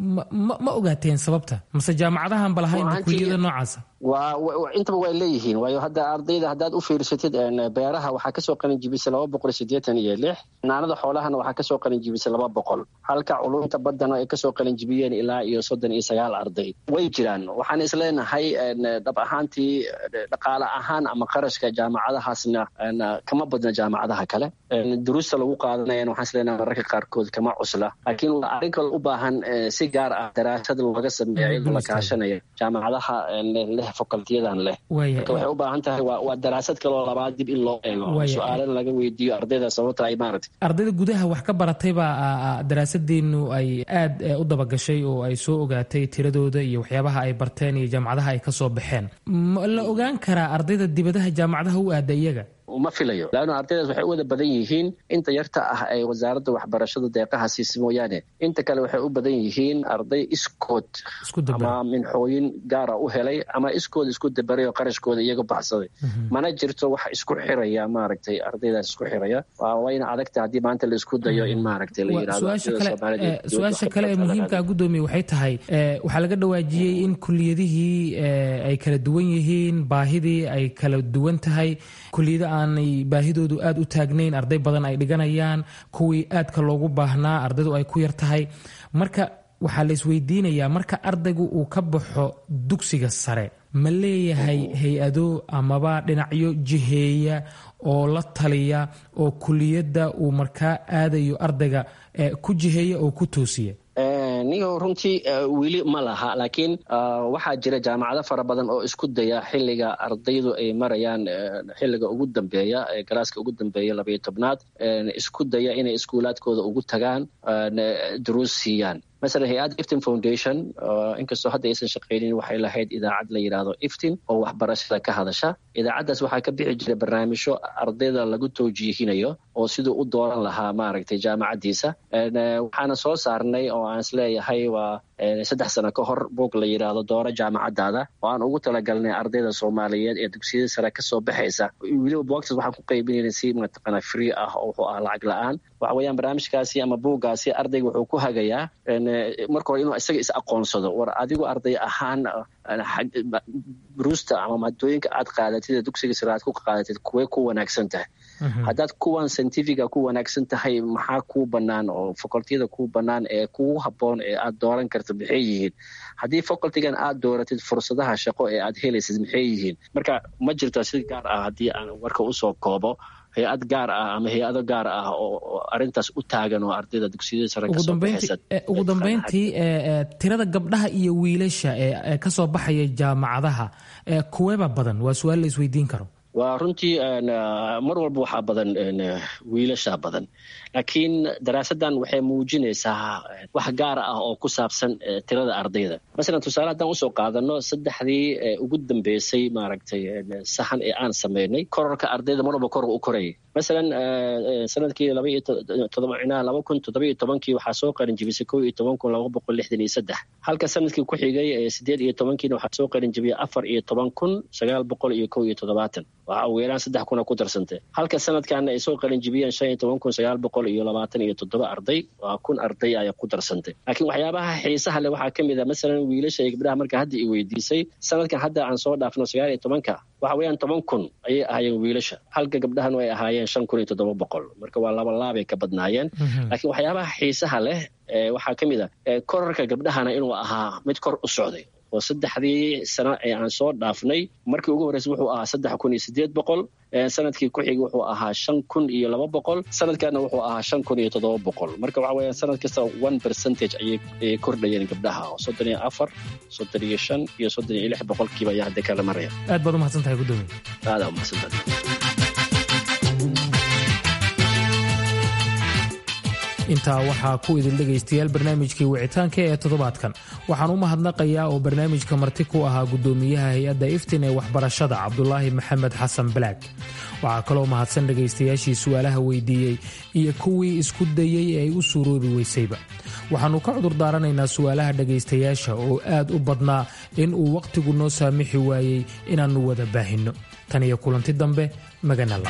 ma ogaateen sababta mase jaamacadahan ba lahayn kuliyada noocaasa intaba way leeyihiin waayo hadda ardayda haddaad u fiirsatid beeraha waxaa kasoo qalinjibisay laba boqol sideetan iyo lix xanaanada xoolahana waxaa kasoo qalinjibisay laba boqol halka culumta baddana ay kasoo qalinjibiyeen ilaa iyo soddon iyo sagaal arday way jiraan waxaan isleenahay dhab ahaantii dhaqaale ahaan ama qarashka jaamacadahaasna kama badna jaamacadaha kale duruusta lagu qaadanayan waxaan isleenahay mararka qaarkood kama cusla laakiin waa arrin kale u baahan si gaar ah daraasad looga sameeya iyadoo la kaashanaya jaamacadaha leh fakultiyadan leh marka waxay u baahan tahay waa daraasad kaloo labaad dib in loo eego su-aalana laga weydiiyo ardayda sababta ay maaragtay ardayda gudaha wax ka baratay baa daraasadeenu ay aad u dabagashay oo ay soo ogaatay tiradooda iyo waxyaabaha ay barteen iyo jaamacadaha ay ka soo baxeen ma la ogaan karaa ardayda dibadaha jaamacadaha u aada iyaga ma filayo laanna ardaydaas waxay u wada badan yihiin inta yarta ah ee wasaaradda waxbarashada deeqaha siisa mooyaane inta kale waxay u badan yihiin arday iskood ama minxooyin gaara u helay ama iskood isku dabaray oo qarashkooda iyaga baxsaday mana jirto wax isku xiraya maaragtay ardaydaas isku xiraya wayna adagta haddii maanta la isku dayo in maaragtay la yidhahdo-su-aasha kale ee muhiimkaa guddoomiye waxay tahay waxaa laga dhawaajiyey in kuliyadihii ay kala duwan yihiin baahidii ay kala duwan tahay kuliyada aanay baahidoodu aad u taagnayn arday badan ay dhiganayaan kuwii aadka loogu baahnaa ardaydu ay ku yar tahay marka waxaa la isweydiinayaa marka ardaygu uu ka baxo dugsiga sare ma leeyahay hay-ado amaba dhinacyo jiheeya oo la taliya oo kuliyadda uu markaa aadayo ardayga ku jiheeya oo ku toosiya nigo runtii weli ma laha laakiin waxaa jira jaamacado fara badan oo isku daya xiliga ardaydu ay marayaan xiliga ugu dambeeya ee galaaska ugu dambeeya labayo tobnaad isku daya inay iskuulaadkooda ugu tagaan duruus siiyaan masalan hay-adda iftin foundation inkastoo hadda aysan shaqaynin waxay lahayd idaacad la yidhaahdo iftin oo waxbarashada ka hadasha idaacaddaas waxaa ka bixi jira barnaamijyo ardayda lagu towjiihinayo oo siduu u dooran lahaa maaragtay jaamacaddiisa waxaana soo saarnay oo aan isleeyahay waa saddex sano ka hor buog la yidhaahdo dooro jaamacaddaada oo aan ugu talagalnay ardayda soomaaliyeed ee dugsiyada sare kasoo baxaysa weliba boogtaas waxaan ku qaybinayna si mataqaana free ah oo wuxuu ah lacag la-aan waxa weeyaan barnaamijkaasi ama buuggaasi ardayga wuxuu ku hagayaa marka hore inuu isaga is aqoonsado war adigu arday ahaan bruusta ama maadooyinka aad qaadatid ee dugsiga sare aad ku qaadatid kuwee ku wanaagsan tahay haddaad kuwan scientifica ku wanaagsan tahay maxaa kuu bannaan oo facultiyada kuu bannaan ee kugu habboon ee aad dooran karta maxay yihiin haddii facultigan aad dooratid fursadaha shaqo ee aad helaysid maxay yihiin marka ma jirto si gaar ah haddii aan warka usoo koobo hay-ad gaar ah ama hay-ado gaar ah oo arintaas u taagan oo ardayda dugsiyada sare kasoo baxaysa ugu dambeyntii tirada gabdhaha iyo wiilasha ee kasoo baxaya jaamacadaha kuweeba badan waa su-aal la isweydiin karo waa runtii mar walba waxaa badan wiilasha badan laakiin daraasaddan waxay muujinaysaa wax gaar ah oo ku saabsan tirada ardayda masalan tusaale haddaan usoo qaadano saddexdii ugu dambeysay maaragtay sahan ee aan sameynay kororka ardayda mar walba kor u korayay masalan sanadkii laba kun toddobiyo tobankii waxaa soo qarin jibisay kow iyo toban kun laba boqol lixdan iyo saddex halka sanadkii ku xigay sideed iyo tobankiina waxaa soo qarin jibiyay afar iyo toban kun sagaal boqol iyo kow iyo toddobaatan waxaa ugu yaraan saddex kuna ku darsantay halka sanadkaana ay soo qarin jibiyeen shan iyo toban kun sagaal boqol iyo labaatan iyo toddoba arday waa kun arday ayaa ku darsantay laakiin waxyaabaha xiisaha leh waxaa ka mid a masalan wiilasha iyo gabdhaha marka hadda i weydiisay sanadkan hadda aan soo dhaafno sagaal iyo tobanka waxa weeyaan toban kun ayay ahaayeen wiilasha halka gabdhahanu ay ahaayeen shan kun iyo toddoba boqol marka waa laba laabay ka badnaayeen laakiin waxyaabaha xiisaha leh waxaa ka mid a korarka gabdhahana inuu ahaa mid kor u socday oo saddexdii sano ee aan soo dhaafnay markii ugu horreysay wuxuu ahaa saddex kun iyo sideed boqol sanadkii ku xigay wuxuu ahaa shan kun iyo laba boqol sanadkaana wuxuu ahaa shan kun iyo toddoba boqol marka waxa weeyaan sanad kasta one percentage ayay kordhayeen gabdhaha oo soddon iyo afar soddon iyo shan iyo soddon iyo lix boqolkiiba ayaa hadda kala maraya aad baad umahadsan tahay gudoomiye aadaa umahadsantahay intaa waxaa ku idil dhegaystayaal barnaamijkii wicitaanka ee toddobaadkan waxaan u mahadnaqayaa oo barnaamijka marti ku ahaa gudoomiyaha hay-adda iftin ee waxbarashada cabdulaahi maxamed xasan balaag waxaa kaloo mahadsan dhegaystayaashii su'aalaha weydiiyey iyo kuwii isku dayey ee ay u suuroobi weysayba waxaannu ka cudur daaranaynaa su'aalaha dhegaystayaasha oo aad u badnaa in uu wakhtigu noo saamixi waayey inaannu wada baahinno tan iyo kulanti dambe maganala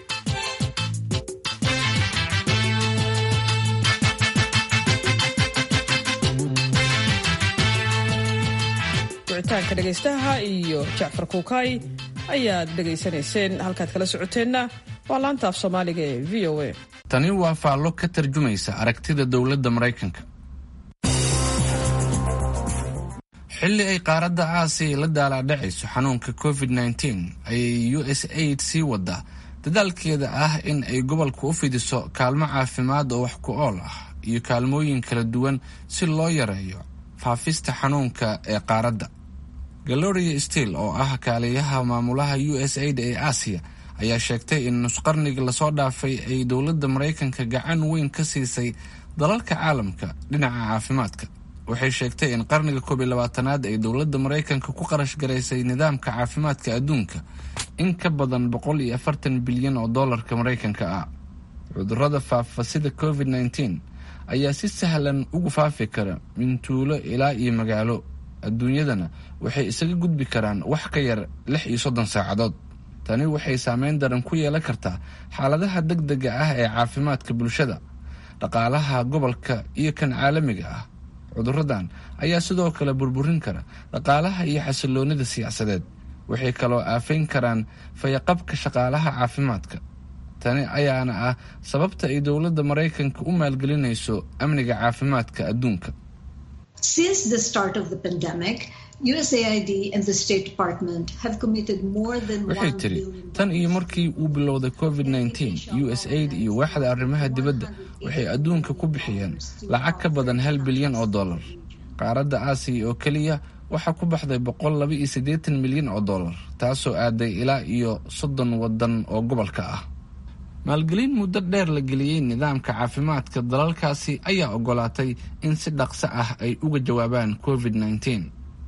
wicitaanka dhegaystaha iyo jacfar kuukay ayaad dhegaysanayseen halkaad kala socoteenna waa laanta af soomaaliga ee v o a tani waa faallo ka tarjumaysa aragtida dowladda maraykanka xilli ay qaaradda aasiya la daalaadhacayso xanuunka covid nteen ayay u s aid sii wadaa dadaalkeeda ah in ay gobolka u fidiso kaalmo caafimaad oo wax ku ool ah iyo kaalmooyin kala duwan si loo yareeyo faafista xanuunka ee qaaradda galoria stiil oo ah kaaliyaha maamulaha u s aid ee aasiya ayaa sheegtay in nusqarniga lasoo dhaafay ay dowladda maraykanka gacan weyn ka siisay dalalka caalamka dhinaca caafimaadka waxay sheegtay in qarniga koob iyo labaatanaad ay dowladda maraykanka ku qarash garaysay nidaamka caafimaadka adduunka in ka badan boqol iyo afartan bilyan oo dollarka maraykanka ah cudurrada faafa sida covid nteen ayaa si sahlan ugu faafi kara min tuulo ilaa iyo magaalo adduunyadana waxay isaga gudbi karaan wax ka yar lix iyo soddon saacadood tani waxay saameyn daran ku yeelan kartaa xaaladaha deg dega ah ee caafimaadka bulshada dhaqaalaha gobolka iyo kan caalamiga ah cuduradan ayaa sidoo kale burburin kara dhaqaalaha iyo xasiloonida siyaasadeed waxay kaloo aafayn karaan fayaqabka shaqaalaha caafimaadka tani ayaana ah sababta ay dowladda maraykanka u maalgelinayso amniga caafimaadka adduunka waxay tiri tan iyo markii uu bilowday covid nteen u s aid iyo waaxda arrimaha dibadda waxay adduunka ku bixiyeen lacag ka badan hal bilyan oo dollar qaaradda aasiya oo keliya waxaa ku baxday boqol laba iyo siddeetan milyan oo dollar taasoo aaday ilaa iyo soddon waddan oo gobolka ah maalgelin muddo dheer la geliyey nidaamka caafimaadka dalalkaasi ayaa ogolaatay in si dhaqso ah ay uga jawaabaan covid nteen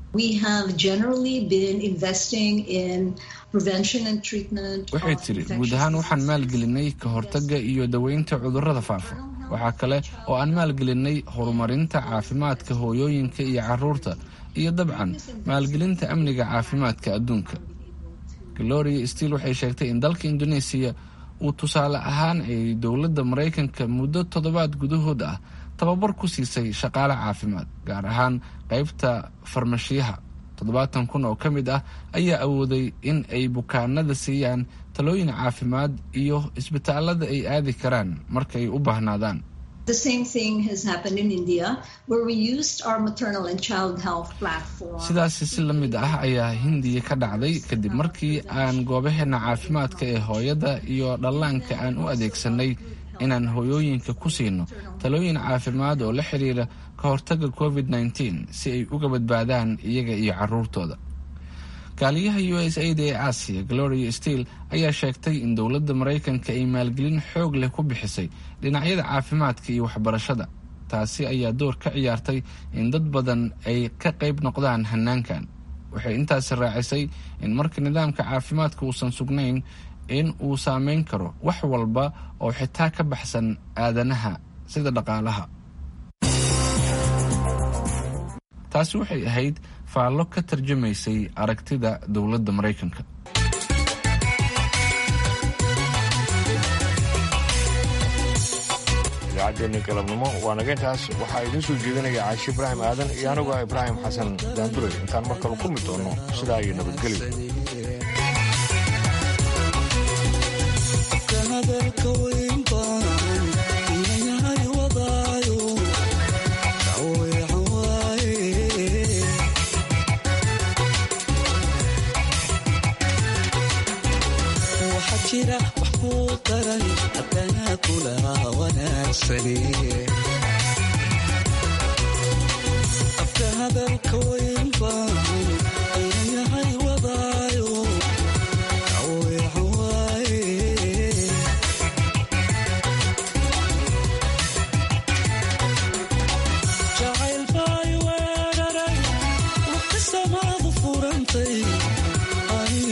waxay tiri guud ahaan waxaan maalgelinay ka hortagga iyo daweynta cudurrada faafa waxaa kale oo aan maalgelinay horumarinta caafimaadka hooyooyinka iyo caruurta iyo dabcan maalgelinta amniga caafimaadka adduunka gloria stiil waxay sheegtay in dalka indoneesiya uu tusaale ahaan ay dowladda maraykanka muddo toddobaad gudahood ah tababar ku siisay shaqaale caafimaad gaar ahaan qaybta farmashiyaha toddobaatan kun oo ka mid ah ayaa awooday in ay bukaanada siiyaan talooyin caafimaad iyo isbitaalada ay aadi karaan marka ay u baahnaadaan sidaasi si la mid ah ayaa hindiya ka dhacday kadib markii aan goobaheena caafimaadka ee hooyada iyo dhallaanka aan u adeegsanay inaan hooyooyinka ku siino talooyin caafimaad oo la xiriira ka hortagga covid nteen si ay uga badbaadaan iyaga iyo caruurtooda kaaliyaha u s aid ee aasiya gloria stiil ayaa sheegtay in dowladda maraykanka ay maalgelin xoog leh ku bixisay dhinacyada caafimaadka iyo waxbarashada taasi ayaa door ka ciyaartay in dad badan ay ka qayb noqdaan hanaankan waxay intaasi raacisay in marka nidaamka caafimaadka uusan sugnayn in uu saameyn karo wax walba oo xitaa ka baxsan aadanaha sida dhaqaalaha taasi waxay ahayd faallo ka tarjumaysay aragtida dowladda maraykanka idaacaddeeni galabnimo waa naga intaas waxaa idiin soo jeedinaya caashi ibraahim aadan iyo anigu ah ibraahim xasan daanduray intaan mar kale kulmi doono sidaa iyo nabadgelyo jira wax kuu daran haddana kula wanaagsane afka hadalka wayn baan inayahay wadaayo aweecan waaye jacayl baay weeraray waqti samaadu furantay ani